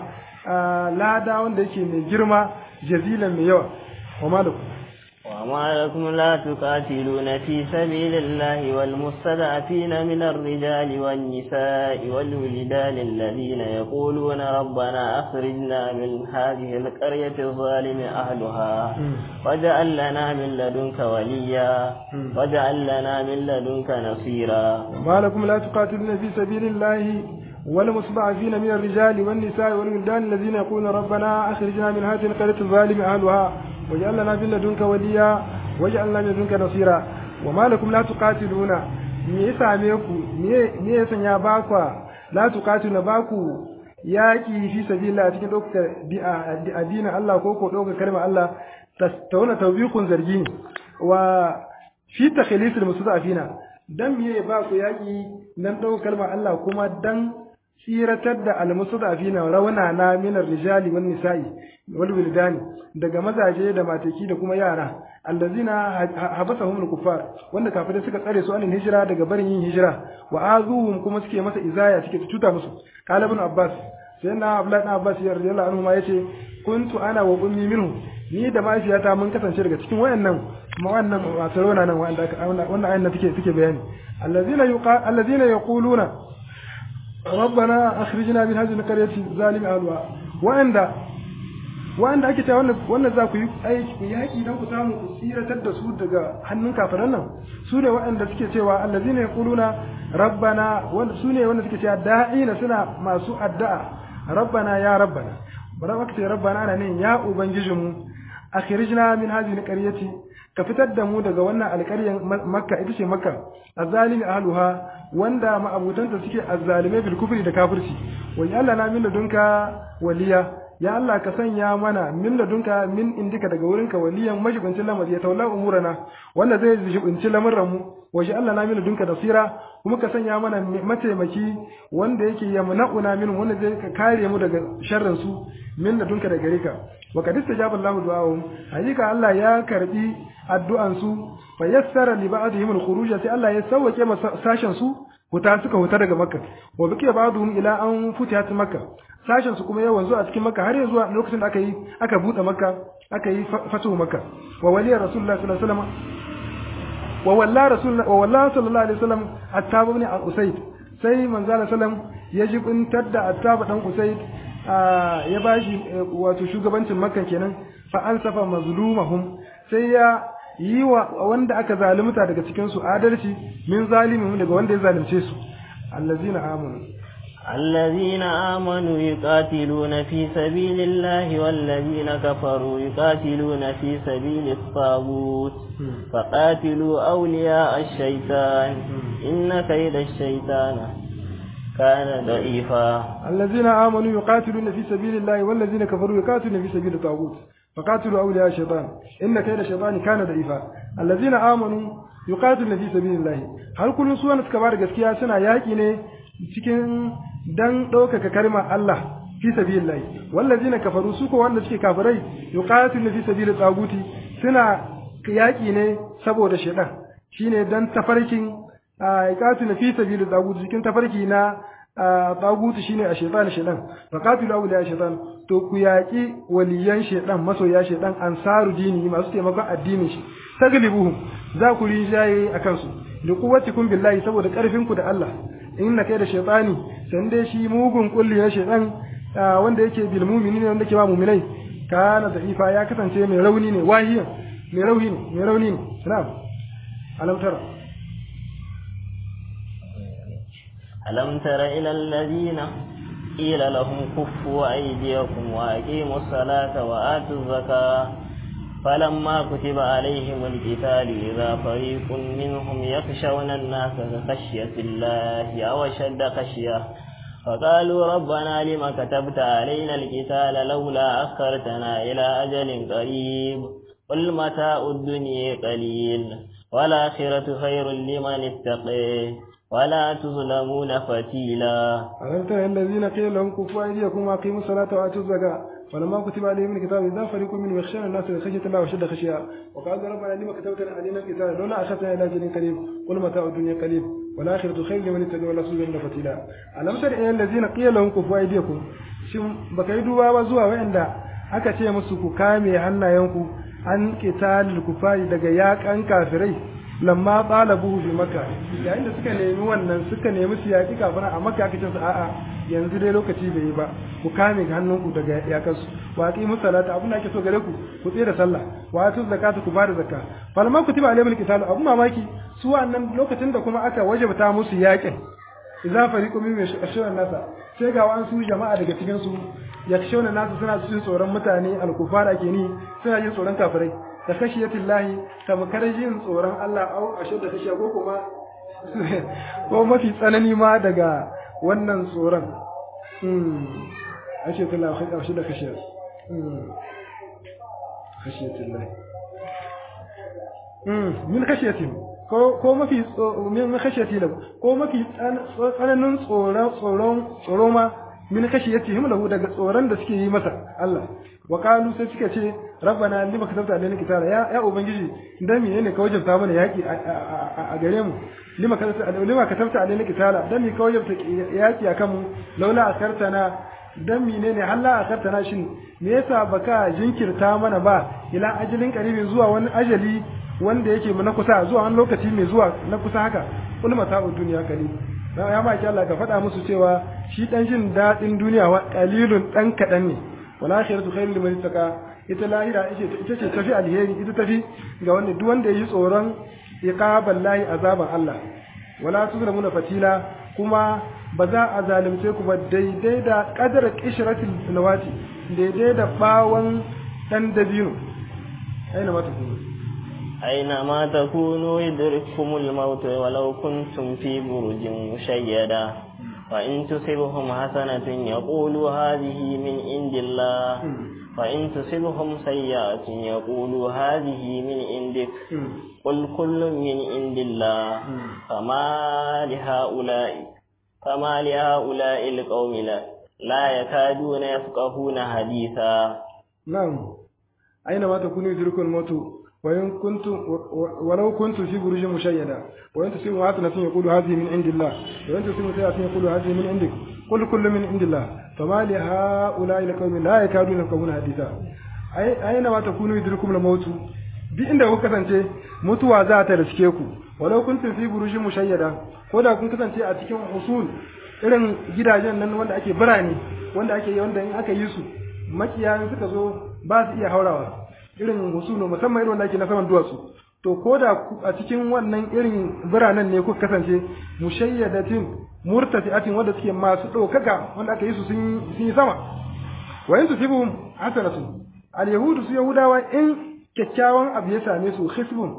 Speaker 1: lada wanda yake mai girma jazilan mai yawa wa malakum
Speaker 2: وما لكم لا تقاتلون في سبيل الله والمستضعفين من الرجال والنساء والولدان الذين يقولون ربنا أخرجنا من هذه القرية الظالم أهلها واجعل لنا من لدنك وليا واجعل لنا من لدنك نصيرا
Speaker 1: وما لكم لا تقاتلون في سبيل الله والمستضعفين من الرجال والنساء والولدان الذين يقولون ربنا أخرجنا من هذه القرية الظالم أهلها واجعل لنا من لدنك وليا واجعل لنا من لدنك نصيرا وما لكم لا تقاتلون me ya same ku me ya sanya ba kwa la tuqatuna ba ku yaƙi fi sabilillah cikin ɗaukar addinin Allah ko ko ɗaukar kalmar Allah ta wani taubikun zargi ne wa fi takhlisil mustadafina dan me ba ku yaƙi dan ɗaukar kalmar Allah kuma dan tsiratar da almustadafina rauna na minar rijali wan nisa'i wal wildani daga mazaje da mataki da kuma yara allazina habasahum al-kuffar wanda kafirai suka tsare su anin hijira daga barin yin hijira wa azuhum kuma suke masa izaya suke tuta musu qala ibn abbas sai na abdullahi ibn abbas ya radiyallahu anhu ma yace kuntu ana wa ummi minhu ni da mahaifiyata mun kasance daga cikin wayannan kuma wannan wato rona nan wanda wannan ayan nan take take bayani allazina yuqa allazina yaquluna ربنا أخرجنا من هذه القرية ظالم أهلها وعند wanda ake cewa wannan za ku yi aiki ku yaki dan ku samu ku tsiratar da su daga hannun kafiran nan su ne waɗanda suke cewa allazina yaquluna rabbana wanda su ne wanda suke cewa da'ina suna masu addu'a rabbana ya rabbana bara aka ce rabbana ana ne ya ubangijinmu akhrijna min hadhihi alqaryati ka fitar da mu daga wannan alƙaryar makka ita ce makka azzalimi ahluha wanda ma'abutanta suke azzalimai bil kufri da kafirci wa ya Allah na min ladunka waliya ya Allah ka sanya mana min ladunka min indika daga wurinka waliyan majibincin lamari ya taula umurana wanda zai jibinci lamarin mu wa ya Allah na min ladunka nasira kuma ka sanya mana mataimaki wanda yake yamna'una min wanda zai kare mu daga sharrin su min ladunka daga gare ka wa kad istajaba Allahu du'ahum hakika Allah ya karbi addu'an su fa yassara li ba'dihim al-khuruj sai Allah ya sauke sashen su huta suka huta daga makka wa biki ba'dhum ila an futihat makka sashen su kuma ya wanzu a cikin makka har ya zuwa lokacin da aka yi aka bude makka aka yi fatu makka wa waliya rasulullah sallallahu alaihi wasallam wa walla rasulullah wa walla sallallahu alaihi wasallam attab ibn usayd sai manzo sallam ya jibintar da attab dan usayd ya bashi wato shugabancin makka kenan fa ansafa mazlumahum sai ya yi wa wanda aka zalunta daga cikin su adalci min zalimin daga wanda ya zalunce su allazina amanu
Speaker 2: الذين آمنوا يقاتلون في سبيل الله والذين كفروا يقاتلون في سبيل الطاغوت فقاتلوا أولياء الشيطان إن كيد الشيطان كان ضعيفا
Speaker 1: الذين آمنوا يقاتلون في سبيل الله والذين كفروا يقاتلون في سبيل الطاغوت فقاتلوا أولياء الشيطان إن كيد الشيطان كان ضعيفا الذين آمنوا يقاتلون في سبيل الله هل كل سوى نسكبار gaskiya suna yaki ne cikin dan ɗaukaka kalmar Allah fi sabilillahi wallazina kafaru su ko wanda suke kafirai yuqatiluna fi sabilit taguti suna yaki ne saboda shedan shine dan tafarkin yuqatiluna fi sabilit taguti cikin tafarki na taguti shine a shedan shedan faqatilu awliya shedan to ku yaki waliyan shedan masoya shedan ansaru dini masu taimakon addinin shi taglibuhum za ku rijaye akan su da kuwatikum billahi saboda karfin ku da Allah inna kai da shaytani san dai shi mugun kulli na shaytan wanda yake bil mu'minina wanda yake ba mu'minai kana da ifa ya kasance mai rauni ne wahiyan mai rauni ne mai rauni ne na'am alam tara
Speaker 2: alam tara ila alladhina qila lahum kuffu aydiyakum wa aqimus salata wa atuz zakata فلما كتب عليهم القتال إذا فريق منهم يخشون الناس كخشية الله أو أشد خشية فقالوا ربنا لما كتبت علينا القتال لولا أخرتنا إلى أجل قريب قل متاع الدنيا قليل والآخرة خير لمن اتقي ولا تظلمون فتيلا
Speaker 1: ألم تر الذين قيل لهم كفوا أيديكم وأقيموا الصلاة وآتوا الزكاة فلما كتب عليهم الكتاب إذا فريق منهم يخشون الناس خشية الله وشد خشية وقالوا ربنا لما كتبت علينا الكتاب لولا أخذنا إلى أجل قريب قل متاع الدنيا قليل والآخرة خير لمن اتقى ولا تظلمون فتيلا ألم تر إلى الذين قيل لهم كفوا أيديكم shin baka yi duba ba zuwa wa'anda aka ce musu ku kame hannayenku an qitalul kufari daga yakan kafirai lamma talabu bi makka yayin da suka nemi wannan suka nemi su yaki kafin a makka aka ce su a'a yanzu dai lokaci bai yi ba ku kame hannunku daga yakansu wa aqimu salata abin da ake so gare ku ku tsira sallah wa atu zakata ku bada zakka falma kutiba alayhim alqital abun mamaki su wannan lokacin da kuma aka wajabta musu yakin idza fariqu min yashawna nasa sai ga wa'an su jama'a daga cikin su yakshawna nasa suna jin tsoron mutane alkufara ke ni suna jin tsoron kafirai da khashiyatillahi tamkar jin tsoron Allah au ashe da kashiya ko kuma ko mafi tsanani ma daga wannan tsoron ashe tala kashi da kashe khashiyatillah min khashiyatin ko ko mafi min khashiyatillah ko mafi tsananin tsoron tsoron tsoro ma min khashiyatihim lahu daga tsoron da suke yi masa Allah wa qalu sai suka ce rabbana lima katabta alaina kitaba ya ya ubangiji dan me ne ka wajabta mana yaki a gare mu lima katabta lima katabta alaina kitaba dan me ka wajabta yaki akan mu laula akartana dan mine ne halla akartana shin me yasa baka jinkirta mana ba ila ajalin qaribin zuwa wani ajali wanda yake mu na kusa zuwa wani lokaci mai zuwa na kusa haka kul mata'u duniya kali ya ma ki Allah ka faɗa musu cewa shi dan jin dadin duniya wa qalilun dan kadan ne wal akhiratu khairul liman ittaqa ita lahira ita ce tafi alheri ita tafi ga wanda duk wanda yi tsoron iqabal lahi azaban Allah wala tuzlamuna fatila kuma ba za a zalunce ku ba daidai da kadar kishratil nawati daidai da bawon dan dabino aina mata kuma
Speaker 2: أينما تكونوا يدرككم الموت ولو كنتم في برج مشيدة وإن تصبهم حسنة يقولوا هذه من عند الله وإن تصبهم سيئة يقولوا هذه من عندك قل كل من عند الله فما لهؤلاء فما لهؤلاء القوم لا, لا يكادون يفقهون حديثا
Speaker 1: نعم أينما تكونوا يدرككم الموت وإن كنتم ولو كنتم في بروج مشيدة وإن تصيبوا حسنة يقول هذه من عند الله وإن تصيبوا سيئة يقول هذه من عندك قل كل من عند الله فما لهؤلاء القوم لا يكادون يفقهون حديثا أي أينما تكونوا يدرككم الموت duk inda kuka kasance mutuwa za ta riske ku walau kuntum fi burujin mushayyada ko da kun kasance a cikin usul irin gidajen nan wanda ake birane wanda ake wanda in aka yi su makiyayin suka zo ba su iya haurawa irin husunu musamman irin wanda ake na saman duwatsu to ko da a cikin wannan irin biranen ne kuka kasance mushayyadatin murtafi'atin wanda suke masu ɗaukaka wanda aka yi su sun yi sama wa in tusibuhum hasanatu al yahudu su yahudawa in kyakkyawan abu ya same su hisbun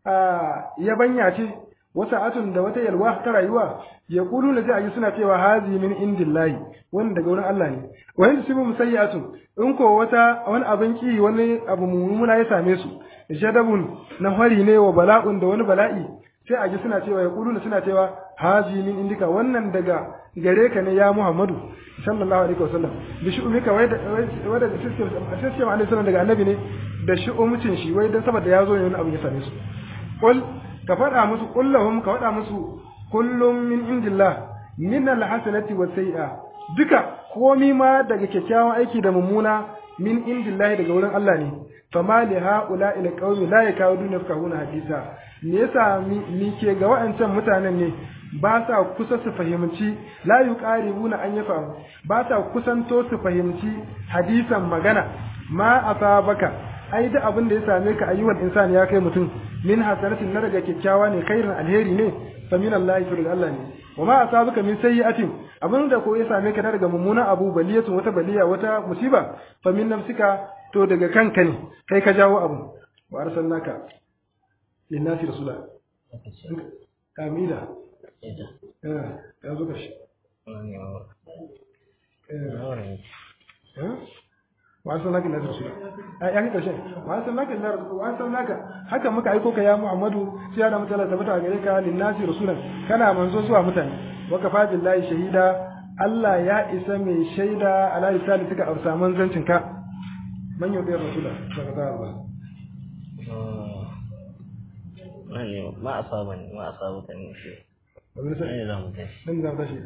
Speaker 1: yabanya ce wata atun da wata yalwa ta rayuwa ya kulu na zai suna cewa hazi min indillahi wani daga wurin Allah ne wa in tusibu musayyi'atun in ko wata wani abin ki wani abu mummuna ya same su jadabun na hari ne wa bala'un da wani bala'i sai a ji suna cewa ya kulu suna cewa hazi min indika wannan daga gare ka ne ya Muhammadu sallallahu alaihi wasallam bi shu'umika wai da wai da system system alaihi sallam daga annabi ne da shu'umcin shi wai dan saboda ya zo ne wani abu ya same su qul ka faɗa musu kullahum ka faɗa musu kullum min indillah min alhasanati was sai'a duka komi ma daga kyakkyawan aiki da mummuna min indillahi daga wurin Allah ne fama li haula ila qaumi la yakawduna yafqahuna hadisa me yasa mi ke ga wa'ancan mutanen ne ba sa kusa su fahimci la yuqaribuna an yafahu ba sa kusanto su fahimci hadisan magana ma asabaka ai da abin da ya same ka ayyuhal insan ya kai mutum min hasanatin na daga kyakkyawa ne khairin alheri ne fa min Allah to daga Allah ne wa ma asabaka min sayyi'atin abin da ko ya same ka daga mummunan abu baliyatun wata baliya wata musiba fa min nafsika to daga kanka ne kai ka jawo abu wa arsalnaka linnasi rasula kamila ya zo kashi wa arsalnaka linnasi rasula ai an karshe wa arsalnaka linnasi rasula wa arsalnaka haka muka aiko ka ya Muhammadu sai da mutala tabbata gare ka linnasi rasulan kana manzo zuwa mutane wa kafa billahi shahida Allah ya isa mai shaida ala lisani suka amsa manzancin ka man yau da rasula daga ta Allah
Speaker 2: Nani ma asaba ne ma asaba ta ne shi. Nani za mu tashi.
Speaker 1: dan za mu tashi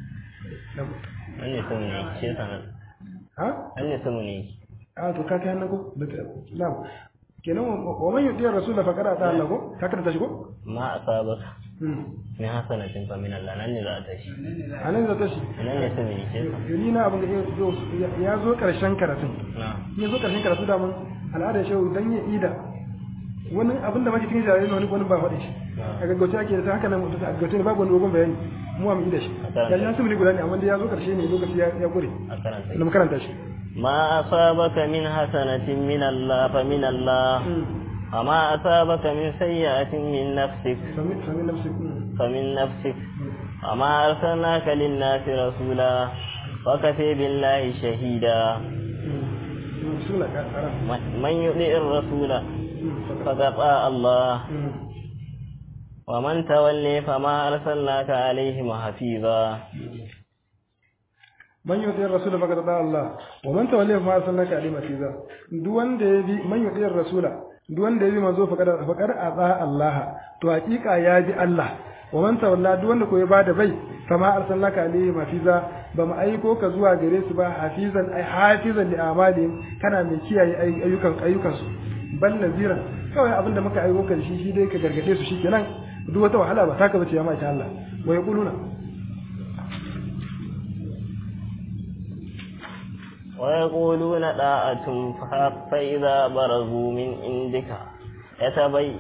Speaker 2: Nani sun ne ce sanar.
Speaker 1: ha
Speaker 2: Nani sun ne.
Speaker 1: a to ka kai nan ko na'am kenan wa man yudi rasula fa kada ta Allah ko ka kada tashi ko
Speaker 2: Ma asaba
Speaker 1: hmm
Speaker 2: min hasanatin fa min Allah nan ne za a tashi.
Speaker 1: anan za tashi
Speaker 2: Nan ne sun ne ce sanar.
Speaker 1: yuni na abin da ya zo karshen karatun
Speaker 2: Na.
Speaker 1: ya zo karshen karatu da mun al'adar shehu dan ya ida wani abin da muke cikin jarirai wani wani ba faɗi shi a gaggauce ake da ta haka nan mutum a gaggauce ne babu wani dogon bayani mu mu ida shi ya ya sumuni guda ne amma dai ya zo karshe ne lokaci ya ya gure
Speaker 2: A karanta.
Speaker 1: da mu karanta shi
Speaker 2: ما أصابك من حسنة من الله فمن الله وما أصابك من سيئة من نفسك
Speaker 1: sami sami nafsi
Speaker 2: فمن نفسك وما أرسلناك للناس رسولا وكفي بالله شهيدا من يطيع الرسول فقد أطاع الله ومن تولي فما أرسلناك عليهم حفيظا
Speaker 1: man yuti rasul faqad da Allah wa man tawalla ma arsalnaka alayhi masiza duk wanda ya bi man yuti rasula duk wanda ya bi manzo faqad faqad ata Allah to hakika ya bi Allah wa man tawalla duk wanda ko ya bada bai kama arsalnaka alayhi mafiza ba mu aiko ka zuwa gare su ba hafizan ai hafizan li amalihim kana mai kiyaye ayyukan ayyukan su bal naziran kawai abinda muka aiko ka shi shi dai ka gargade su shikenan duk wata wahala ba taka bace ya ma Allah wa yaquluna
Speaker 2: ويقولون طاعة فإذا برزوا من عندك يتبين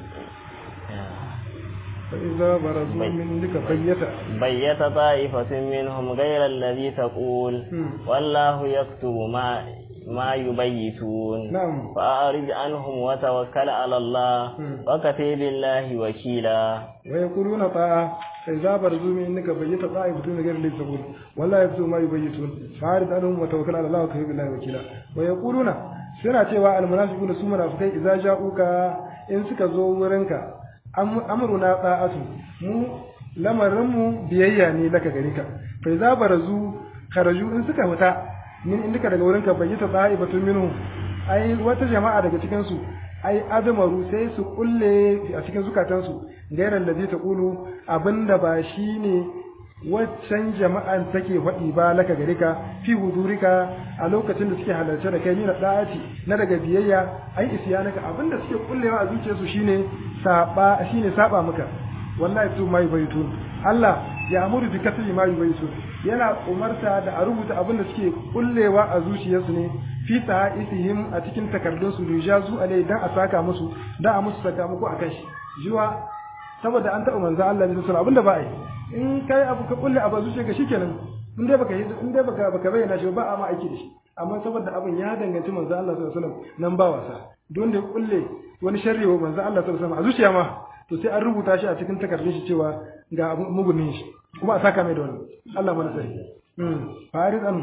Speaker 1: فإذا برزوا من عندك بيت
Speaker 2: بيت طائفة منهم غير الذي تقول والله يكتب ما ما يبيتون
Speaker 1: نعم
Speaker 2: فأعرض عنهم وتوكل على الله وكفي بالله وكيلا
Speaker 1: ويقولون طاعة فإذا برزوا من إنك بيت طائفة غير الذي تقول ولا يكتب ما يبيتون فأعرض عنهم وتوكل على الله وكفي بالله وكيلا ويقولون suna cewa almunafiquna su munafikai idza ja'uka in suka zo wurinka amruna ta'atu mu lamarin mu biyayya ne laka gare ka fa idza barazu kharaju in suka fita min indika daga wurinka bayyata ta'ibatun minhu ai wata jama'a daga cikin su ai azamaru sai su kulle a cikin zukatansu gairan da zai ta kulu abinda ba shi ne waccan jama'an take faɗi ba laka gare ka fi hudurika a lokacin da suke halarce da kai ni na da'ati na daga biyayya ai isyanaka abinda suke kullewa a zuciyarsu shine saba shine saba maka wallahi su mai baitun Allah ya amuru bi kasri ma yubaytun yana umarta da a rubuta abinda suke kullewa a zuciyarsu ne fi isihim a cikin takardun su rijazu alai dan a saka musu dan a musu sakamako akan shi jiwa saboda an taɓa manzo Allah ne sallallahu abinda ba ai in kai abu ka kulle abu zuciya ka shikenan in dai baka in dai baka baka bayyana shi ba a ma aiki da shi amma saboda abin ya danganci manzo Allah sallallahu alaihi wasallam nan ba wasa don da ya kulle wani sharri wa manzo Allah sallallahu alaihi wasallam a zuciya ma to sai an rubuta shi a cikin takardun shi cewa ga mugunin shi kuma a saka mai da wani Allah mana sai farid anu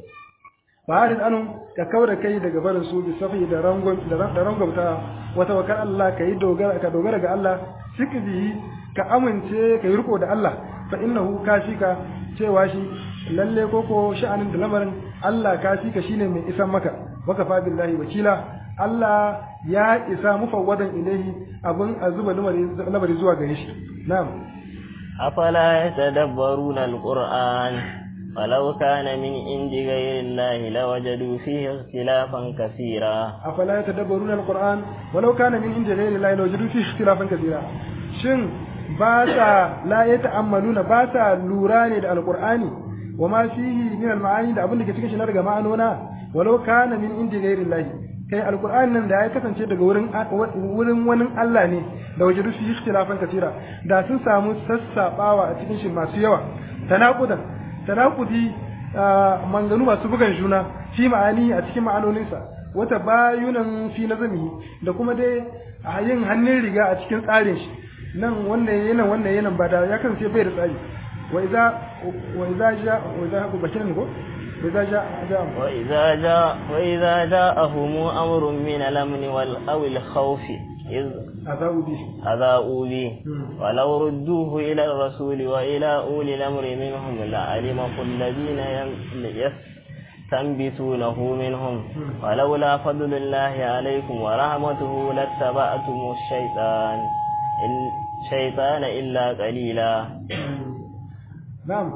Speaker 1: farid anu ka kaura kai daga barin su bi safi da rangon da rangwamta wata wakar Allah ka yi dogara ka dogara ga Allah sikbihi ka amince ka yi riko da Allah fa innahu kashika cewa shi lalle koko sha'anin da lamarin Allah kashika shine mai isan maka waka fa billahi wakila Allah ya isa mufawwadan ilaihi abin a zuba lamari zuwa gare shi na'am
Speaker 2: afala yatadabbaruna alquran ولو كان من عند غير الله لوجدوا فيه اختلافا كثيرا
Speaker 1: أفلا يتدبرون القرآن ولو كان من عند غير الله لوجدوا فيه اختلافا كثيرا شن باسا لا يتأملون باسا لوراني القرآن وما فيه من المعاني da abin da ke cikin shi na daga ma'anona walau kana min indi ghairi Allah kai alqur'an nan da ya kasance daga wurin wurin wani Allah ne da wajidu fi ikhtilafan katira da sun samu sassabawa a cikin shi masu yawa tanaqudan tanakudi manganu masu bugan juna fi ma'ani a cikin ma'anoninsa wata bayunan fi nazami da kuma dai a yin hannun riga a cikin tsarin shi nan wannan yana wannan yana ba da ya kasance bai da tsari wa idza wa idza ja wa idza haku bashirin ko wa idza ja ja
Speaker 2: wa idza ja wa idza ja'ahum amrun min al-amn wal aw al-khawf إذ
Speaker 1: أذاؤوا به
Speaker 2: أذاؤوا به ولو ردوه إلى الرسول وإلى أولي الأمر منهم لعلمه الذين يستنبتونه منهم ولولا فضل الله عليكم ورحمته لاتبعتم الشيطان الشيطان إلا قليلا
Speaker 1: نعم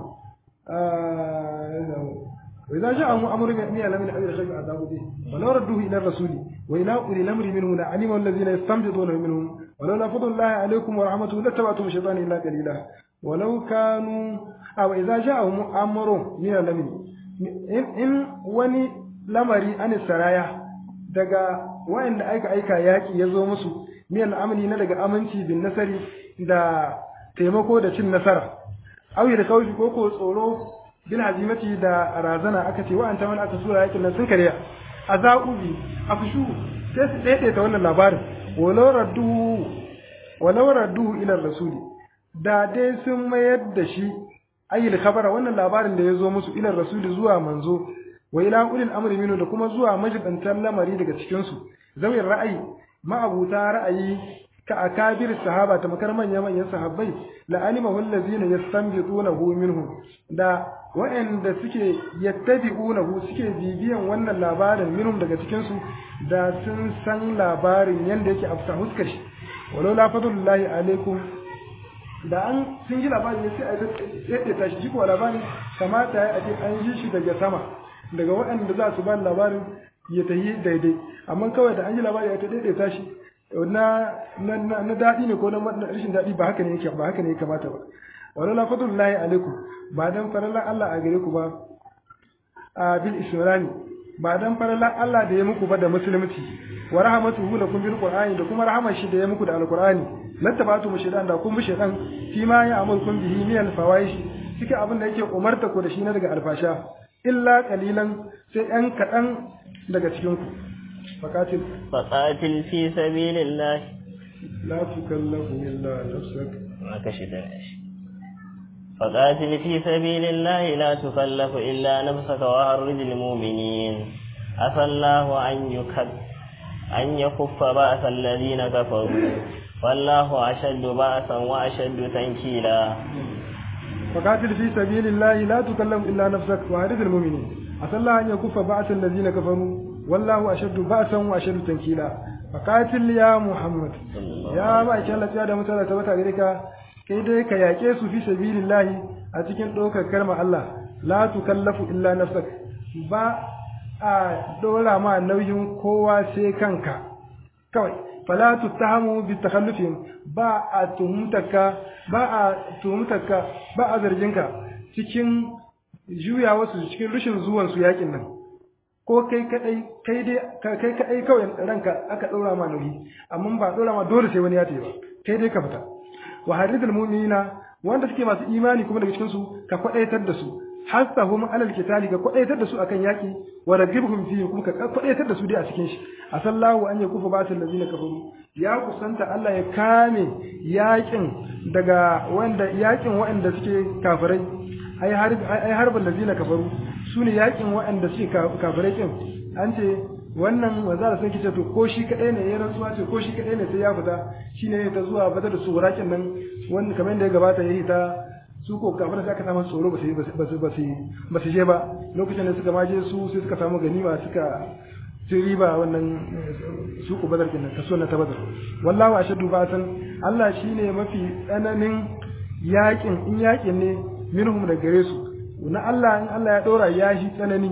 Speaker 1: وإذا جاءهم أمر من الأمن أو الخير أذاؤوا به ولو ردوه إلى الرسول وإلى أولي الأمر منهم لعلمه الذين يستنبطونه منهم ولولا فضل الله عليكم ورحمته لاتبعتم الشيطان إلا قليلا ولو كانوا أو إذا جاءهم أمر من الأمن إن إن وني lamari an saraya daga wayanda aika aika yaki ya zo musu min al'amani na daga aminci bin nasari da taimako da cin nasara auyi da kawai ko ko tsoro bil hazimati da razana aka ce wa'anta wani aka sura yakin nan sun kariya a za'ubi a fushu sai su daidaita wannan labarin walau radduhu walau radduhu ila rasuli da dai sun mayar da shi ayyul khabara wannan labarin da ya zo musu ila rasuli zuwa manzo wa ila ulil amri minhu da kuma zuwa majibantan lamari daga cikin su zawin ra'ayi ma'abuta ra'ayi ka akabir sahaba ta makar manya manyan sahabbai la alimahu allazina yastanbitunahu minhum da wa'anda suke yattabi'unahu suke bibiyan wannan labarin minhum daga cikin su da sun san labarin yanda yake afsa huskar shi walau la fadlullahi alaikum da an sun ji labarin ne sai a yadda tashi shi kuwa labarin kamata ya ce an ji shi daga sama daga waɗanda za su ba labarin ya tafi daidai amma kawai da an ji labarin ya ta daidaita shi na na daɗi ne ko na rashin daɗi ba haka ne yake ba haka ne ya kamata ba wala la fadlullahi alaikum ba dan farallan Allah a gare ku ba a bil israni ba dan farallan Allah da ya muku ba da musulunci wa rahmatuhu lakum bil qur'ani da kuma rahmar shi da ya muku da alqur'ani lattabatu mushidan da kun bi shaytan fi ma ya amurkum bihi min al fawaish cikin abin da yake umarta ku da shi na daga alfasha illa qalilan sai ɗan kaɗan daga cikin ku faqatil
Speaker 2: faqatil fi sabilillah
Speaker 1: la tukallafu illa nafsak
Speaker 2: ma kashi da shi فقاتل في سبيل الله لا تكلف إلا نفسك وهرج المؤمنين عسى الله أن يكف أن يكف بأس الذين كفروا والله أشد بأسا وأشد تنكيلا
Speaker 1: فقاتل في سبيل الله لا تكلم إلا نفسك وهرج المؤمنين عسى الله أن يكف بأس الذين كفروا والله أشد بأسا وأشد تنكيلا فقاتل يا محمد يا ما إن الله تعالى متى تبتا غيرك kai dai ka yaƙe su fi sabilillahi a cikin ɗaukar kalmar Allah la tukallafu illa nafsak ba a ɗora ma nauyin kowa sai kanka kawai fala tuttahamu bi takhallufihim ba a tuhumtaka ba a tuhumtaka ba a zarginka cikin juya wasu cikin rushin zuwan su yakin nan ko kai kadai kai dai kai kadai kawai ranka aka ɗora ma nauyi amma ba ɗora ma dole sai wani ya tayi ba kai dai ka fita wa haridul mu'minina wanda suke masu imani kuma daga cikin su ka kwadaitar da su hasahum alal kitali ka kwadaitar da su akan yaki wa ragibhum fihi kuma ka kwadaitar da su dai a cikin shi asallahu an yakufa batil ladina kafaru ya kusanta Allah ya kame yakin daga wanda yakin waɗanda suke kafirai ai harb ai harbal ladina kafaru sune yakin waɗanda suke kafirai kin an ce wannan manzara sai kice to ko shi kadai ne ya rantsuwa ce ko shi kadai ne sai ya fita shine ta zuwa bata da su warakin nan wanda kamar da ya gabata yayi ta su ko kafin da aka samu tsoro ba su ba su ba su ba su je ba lokacin da suka maje su sai suka samu ganima suka ci riba wannan su ko badar kenan kaso na ta badar wallahu ashadu ba'san Allah shine mafi tsananin yakin in yakin ne minhum da gare su na Allah in Allah ya dora ya shi tsanani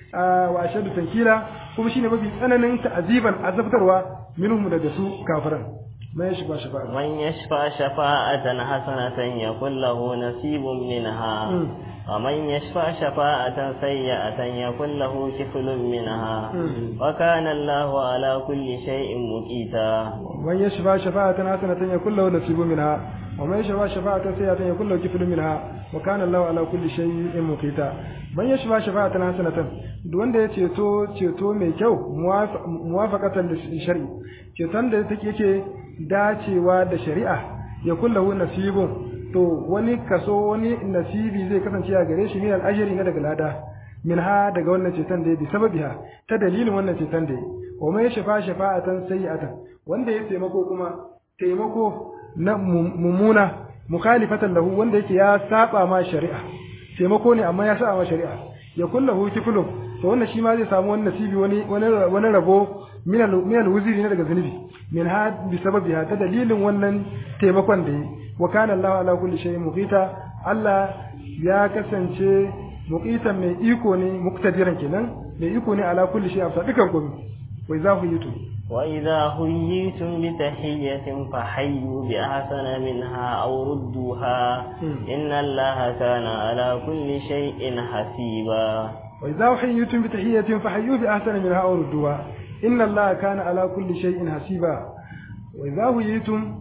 Speaker 1: wa ashadu tankila kuma shine mafi tsananin ta'aziban azabtarwa minhum daga su kafiran man yashfa shafa'a
Speaker 2: man yashfa shafa'atan hasanatan yakul lahu nasibun minha wa man yashfa shafa'atan sayyi'atan yakul lahu kiflun minha wa kana Allahu ala kulli shay'in muqita
Speaker 1: man yashfa shafa'atan hasanatan yakul lahu nasibun minha wa man yashfa shafa'atan sayyi'atan yakul lahu kiflun minha wa kana Allahu ala kulli shay'in muqita man yashfa shafa'atan hasanatan duk wanda ya ceto ceto mai kyau muwafaqatan da shari'i ceton da take yake dacewa da shari'a ya kullahu nasibun to wani kaso wani nasibi zai kasance a gare shi min al-ajri na daga lada min ha daga wannan ceton da ya bi sababiha ta dalilin wannan ceton da ya wa mai shafa shafa'atan sayyi'atan wanda ya taimako kuma taimako na mummuna mukhalifatan lahu wanda yake ya saba ma shari'a taimako ne amma ya saba ma shari'a ya kullahu kiflu to wannan shi ma zai samu wani nasibi wani wani rabo min al-wuzri ne daga zunubi min ha bi sababiha ta dalilin wannan taimakon da yi wa kana Allah ala kulli shay'in muqita Allah ya kasance muqitan mai iko ne muktadiran kenan mai iko ne ala kulli shay'in fa dukan komai wa idza huyitu
Speaker 2: wa idza huyitum bi tahiyyatin fa hayyu bi ahsana minha aw rudduha inna Allaha kana ala kulli shay'in hasiba
Speaker 1: wa idza huyitum bi tahiyyatin fa hayyu bi ahsana minha aw rudduha inna allaha kana ala kulli shay'in hasiba wa idza huyitum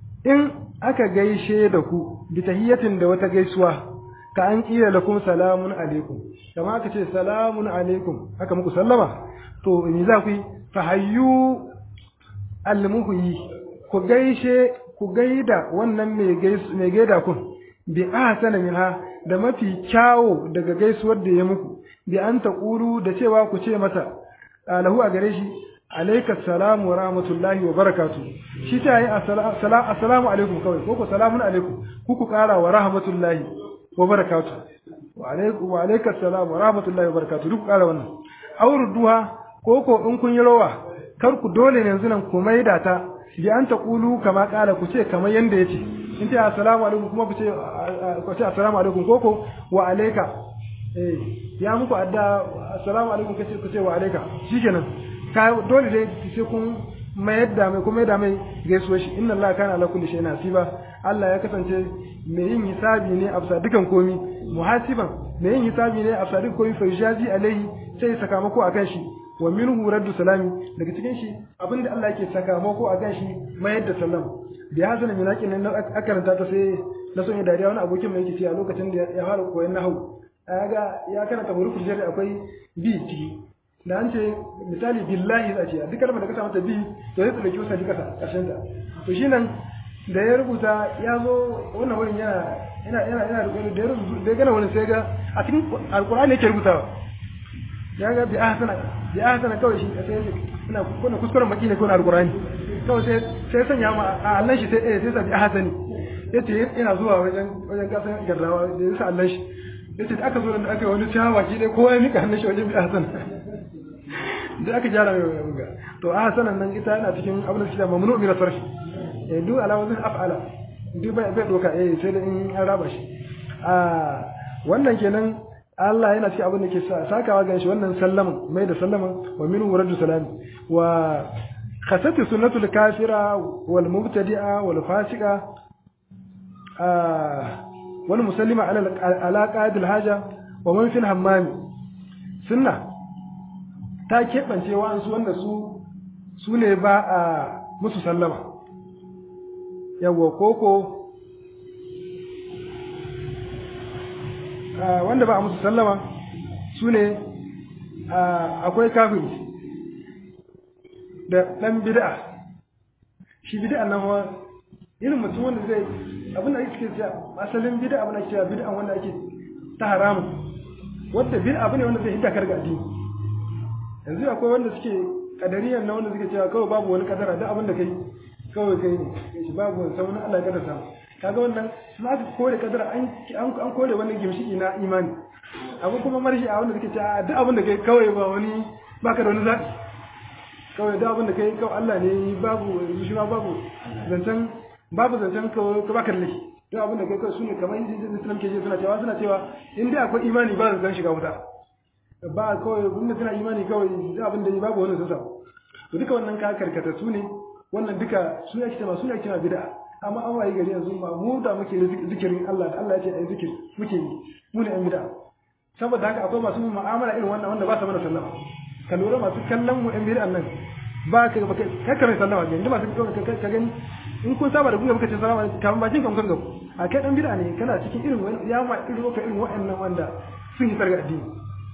Speaker 1: in aka gaishe da ku bi tahiyatin da wata gaisuwa ka an kila lakum salamun alaikum kama aka ce salamun alaikum aka muku sallama to me za ku yi fa hayyu almuhyi ku gaishe ku gaida wannan mai gaida kun bi ahsana minha da mafi kyawo daga gaisuwar da ya muku bi an taqulu da cewa ku ce masa lahu a gare shi alayka assalamu wa rahmatullahi wa barakatuh shi ta yi assalamu alaikum kawai ko ku salamun alaikum ku ku kara wa rahmatullahi wa barakatuh wa alaikum wa alayka assalamu wa rahmatullahi wa barakatuh duk kara wannan auruduha ko ko in kun yi rawa kar ku dole ne yanzu nan ku maida ta bi an taqulu kama kala ku ce kamar yanda yace in ce assalamu alaikum kuma ku ce ku ce assalamu alaikum koko wa alayka eh ya muku adda assalamu alaikum kace ku ce wa alayka shikenan ka dole dai sai kun mayar da mai kuma da mai gaisuwa shi inna allaha kana ala kulli shay'in hasiba Allah ya kasance mai yin hisabi ne a bisa dukan komi muhasiban mai yin hisabi ne a bisa dukan komi fa yajazi alaihi sai sakamako akan shi wa minhu raddu salami daga cikin shi abinda Allah yake sakamako akan shi mayar da sallam da ya hasana minakin nan aka karanta ta sai na son ya dariya wani abokin mai yake cewa lokacin da ya fara koyon nahwu ga ya karanta hurufin jari akwai bi ciki da an ce misali billahi za ce duk kalmar da ka samu ta bi to sai tsallake wasa kasa karshen ta to shi nan da ya rubuta ya zo wannan wurin yana yana yana yana da ya rubuta da ya gana wani sai ga a cikin alqur'ani yake rubutawa ya ga bi ahsana bi ahsana kawai shi sai ina kuna kuskuren baki ne ko na alqur'ani kawai sai sai sanya ma a Allah shi sai eh sai sa bi ahsani yace ina zuwa wajen wajen kasan gardawa da yasa Allah shi yace da aka zo da aka yi wani shawa ki dai kowa ya mika hannun shi wajen bi ahsana da aka jara mai buga to ahsanan nan ita yana cikin abin da shi da mamnu min sarfi eh duk ala wazin af'ala duk bai bai doka eh sai da in an raba shi a wannan kenan Allah yana cikin abin da ke sakawa gan shi wannan sallaman mai da sallaman wa minhu raddu salami wa khasati sunnatul kafira wal mubtadi'a wal fasiqa wal musallima ala ala qadil haja wa man fil hammam sunna ta keɓance wa'ansu wanda su su ne ba a musu sallama yawwa koko wanda ba a musu sallama su ne akwai kafiri da ɗan bid'a shi bid'a nan wa irin mutum wanda zai abin da ake cewa asalin bid'a abin da ake cewa bid'a wanda ake ta haramun wanda bid'a abu ne wanda zai hidda karga addini yanzu akwai wanda suke kadariyan na wanda suke cewa kawai babu wani kadara duk abin da kai kawai kai ne shi babu wani sauran Allah ya kadarta kaga wannan sun aka kore kadara an an kore wani gimshiki na imani abu kuma marshi a wanda suke cewa duk abin da kai kawai ba wani baka da wani zaɓi kawai duk abin da kai kawai Allah ne babu shi ma babu zancen babu zancen kawai ka baka da laifi duk abin da kai kawai sune kamar yin Islam ke suna cewa suna cewa in dai akwai imani ba zan shiga wuta ba kawai wanda suna imani kawai duk abin da babu wani sun samu to duka wannan ka karkata su ne wannan duka su ake cewa su ake cewa bid'a amma an waye gari yanzu ma mu da muke zikirin Allah da Allah ya ce ai zikiri muke yi mu ne an bid'a saboda haka akwai masu mu'amala irin wannan wanda ba su mana sallama ka lura masu kallon mu an bid'a nan ba ka ba ka kare sallama ga inda masu ka gani in kun saba da gunya muka ce sallama kamar bakin kan kan gabu a kai dan bid'a ne kana cikin irin wani ya ma irin ka irin wa'annan wanda sun yi sarga addini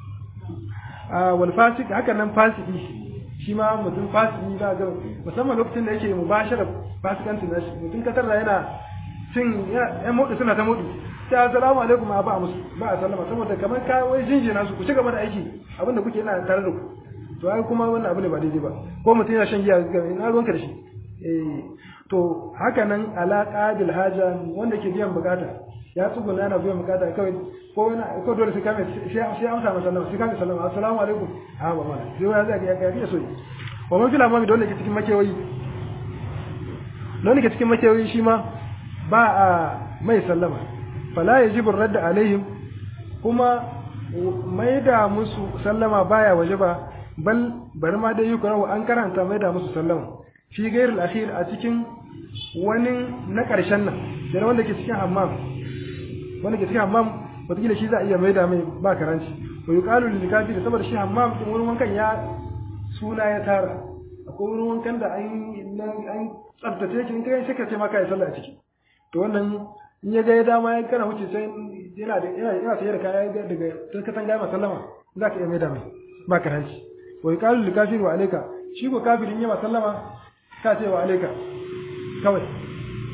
Speaker 1: a wal fasik haka nan fasiki shi ma mutum fasiki za ga musamman lokacin da yake mubashara fasikanci na shi mutum katar da yana cin ya mutu suna ta mutu sai assalamu alaikum ba a musu ba a sallama saboda kamar ka wai jinjina su ku ci gaba da aiki abinda kuke yana tare da ku to ai kuma wannan abu ne ba daidai ba ko mutum yana shan giya ga ina ruwanka da shi eh to haka nan alaqa bil haja wanda ke biyan bukata ya tsuguna yana biyan bukata kawai ko yana ko dole sai kame sai amsa masa sallama sai kame sallama assalamu alaikum a ba mana sai wani zai ga ya so wa man fila mami dole ke cikin makewayi dole ke cikin makewayi shi ma ba a mai sallama fala yajibu radda alaihim kuma mai da musu sallama baya waje ba bal bari ma dai yukura wa an karanta mai da musu sallama fi gairil akhir a cikin wani na karshen nan da wanda ke cikin hammam wanda ke cikin hammam wataƙila shi za a iya mai da mai ba karanci wa yuqalu lil kafir saboda shi hammam din wurin wankan ya suna ya tara akwai wurin wankan da an an tsaftace shi in kai sai ka ce ma kai sallah a ciki to wannan in ya ga ya dama ya kana wuce sai yana da yana yana sayar da kaya daga tarkatan gama sallama za ka iya mai da mai ba karanci wa yuqalu lil kafir wa alayka shi ko kafirin ya sallama ka ce wa alayka kawai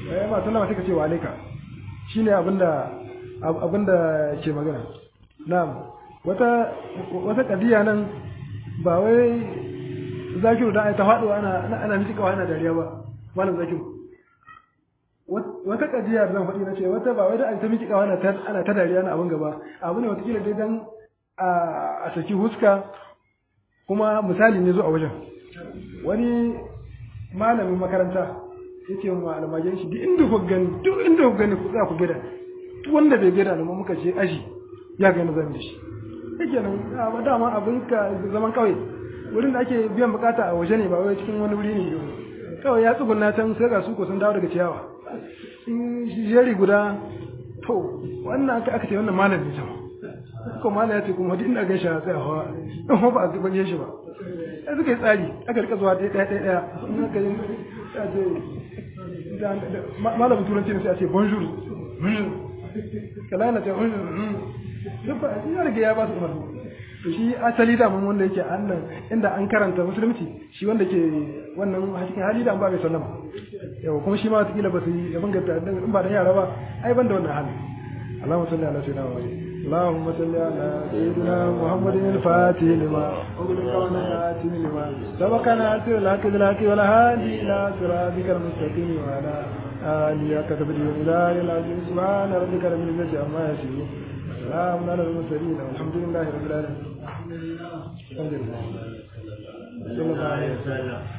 Speaker 1: eh ma sallama sai ka ce wa alaika shine abinda abinda ke magana na'am wata wata kadiya nan ba wai zakiru da ai ta faɗo ana ana miki kawai ana dariya ba malam zakiru wata kadiya zan faɗi na ce wata ba wai da ai ta miki kawai ana ta ana ta dariya na abin gaba abu ne wata kila dai dan a saki huska kuma misali ne zo a wajen wani malamin makaranta yake wa almajirin shi duk inda ku gani duk inda ku gani ku za ku gida duk wanda bai gida da muka ce aji ya gani zan da shi yake nan a dama abin ka zaman kawai wurin da ake biyan bukata a waje ne ba wai cikin wani wuri ne kawai ya tsugunna can sai ga su ko sun dawo daga ciyawa in jeri guda to wannan aka aka ce wannan malam ne sama ko malam ya ce kuma duk inda gaishe sai a hawa in ba ba a zuban shi ba sai suka yi tsari aka rika zuwa ɗaya ɗaya ɗaya in aka yi sai a ce malamin turanci ne sai a ce bonjour bonjour kalana ta bonjour duk ba ya riga ya ba su umarni to shi asali da mun wanda yake annan inda an karanta musulunci shi wanda ke wannan cikin hali da an ba mai sallama yau kuma shi ma wata kila ba su yi abin ga in ba da yara ba ai ban da wannan hali اللهم صل على سيدنا محمد اللهم صل على سيدنا محمد الفاتح لما أغلق ونهاتم لما سبقنا أسر الحق بالحق والهادي إلى صراطك المستقيم وعلى آله كتب الإله العظيم سبحان ربك رب العزة عما يصفون سلام على المرسلين والحمد لله رب العالمين الحمد لله صلى الله عليه وسلم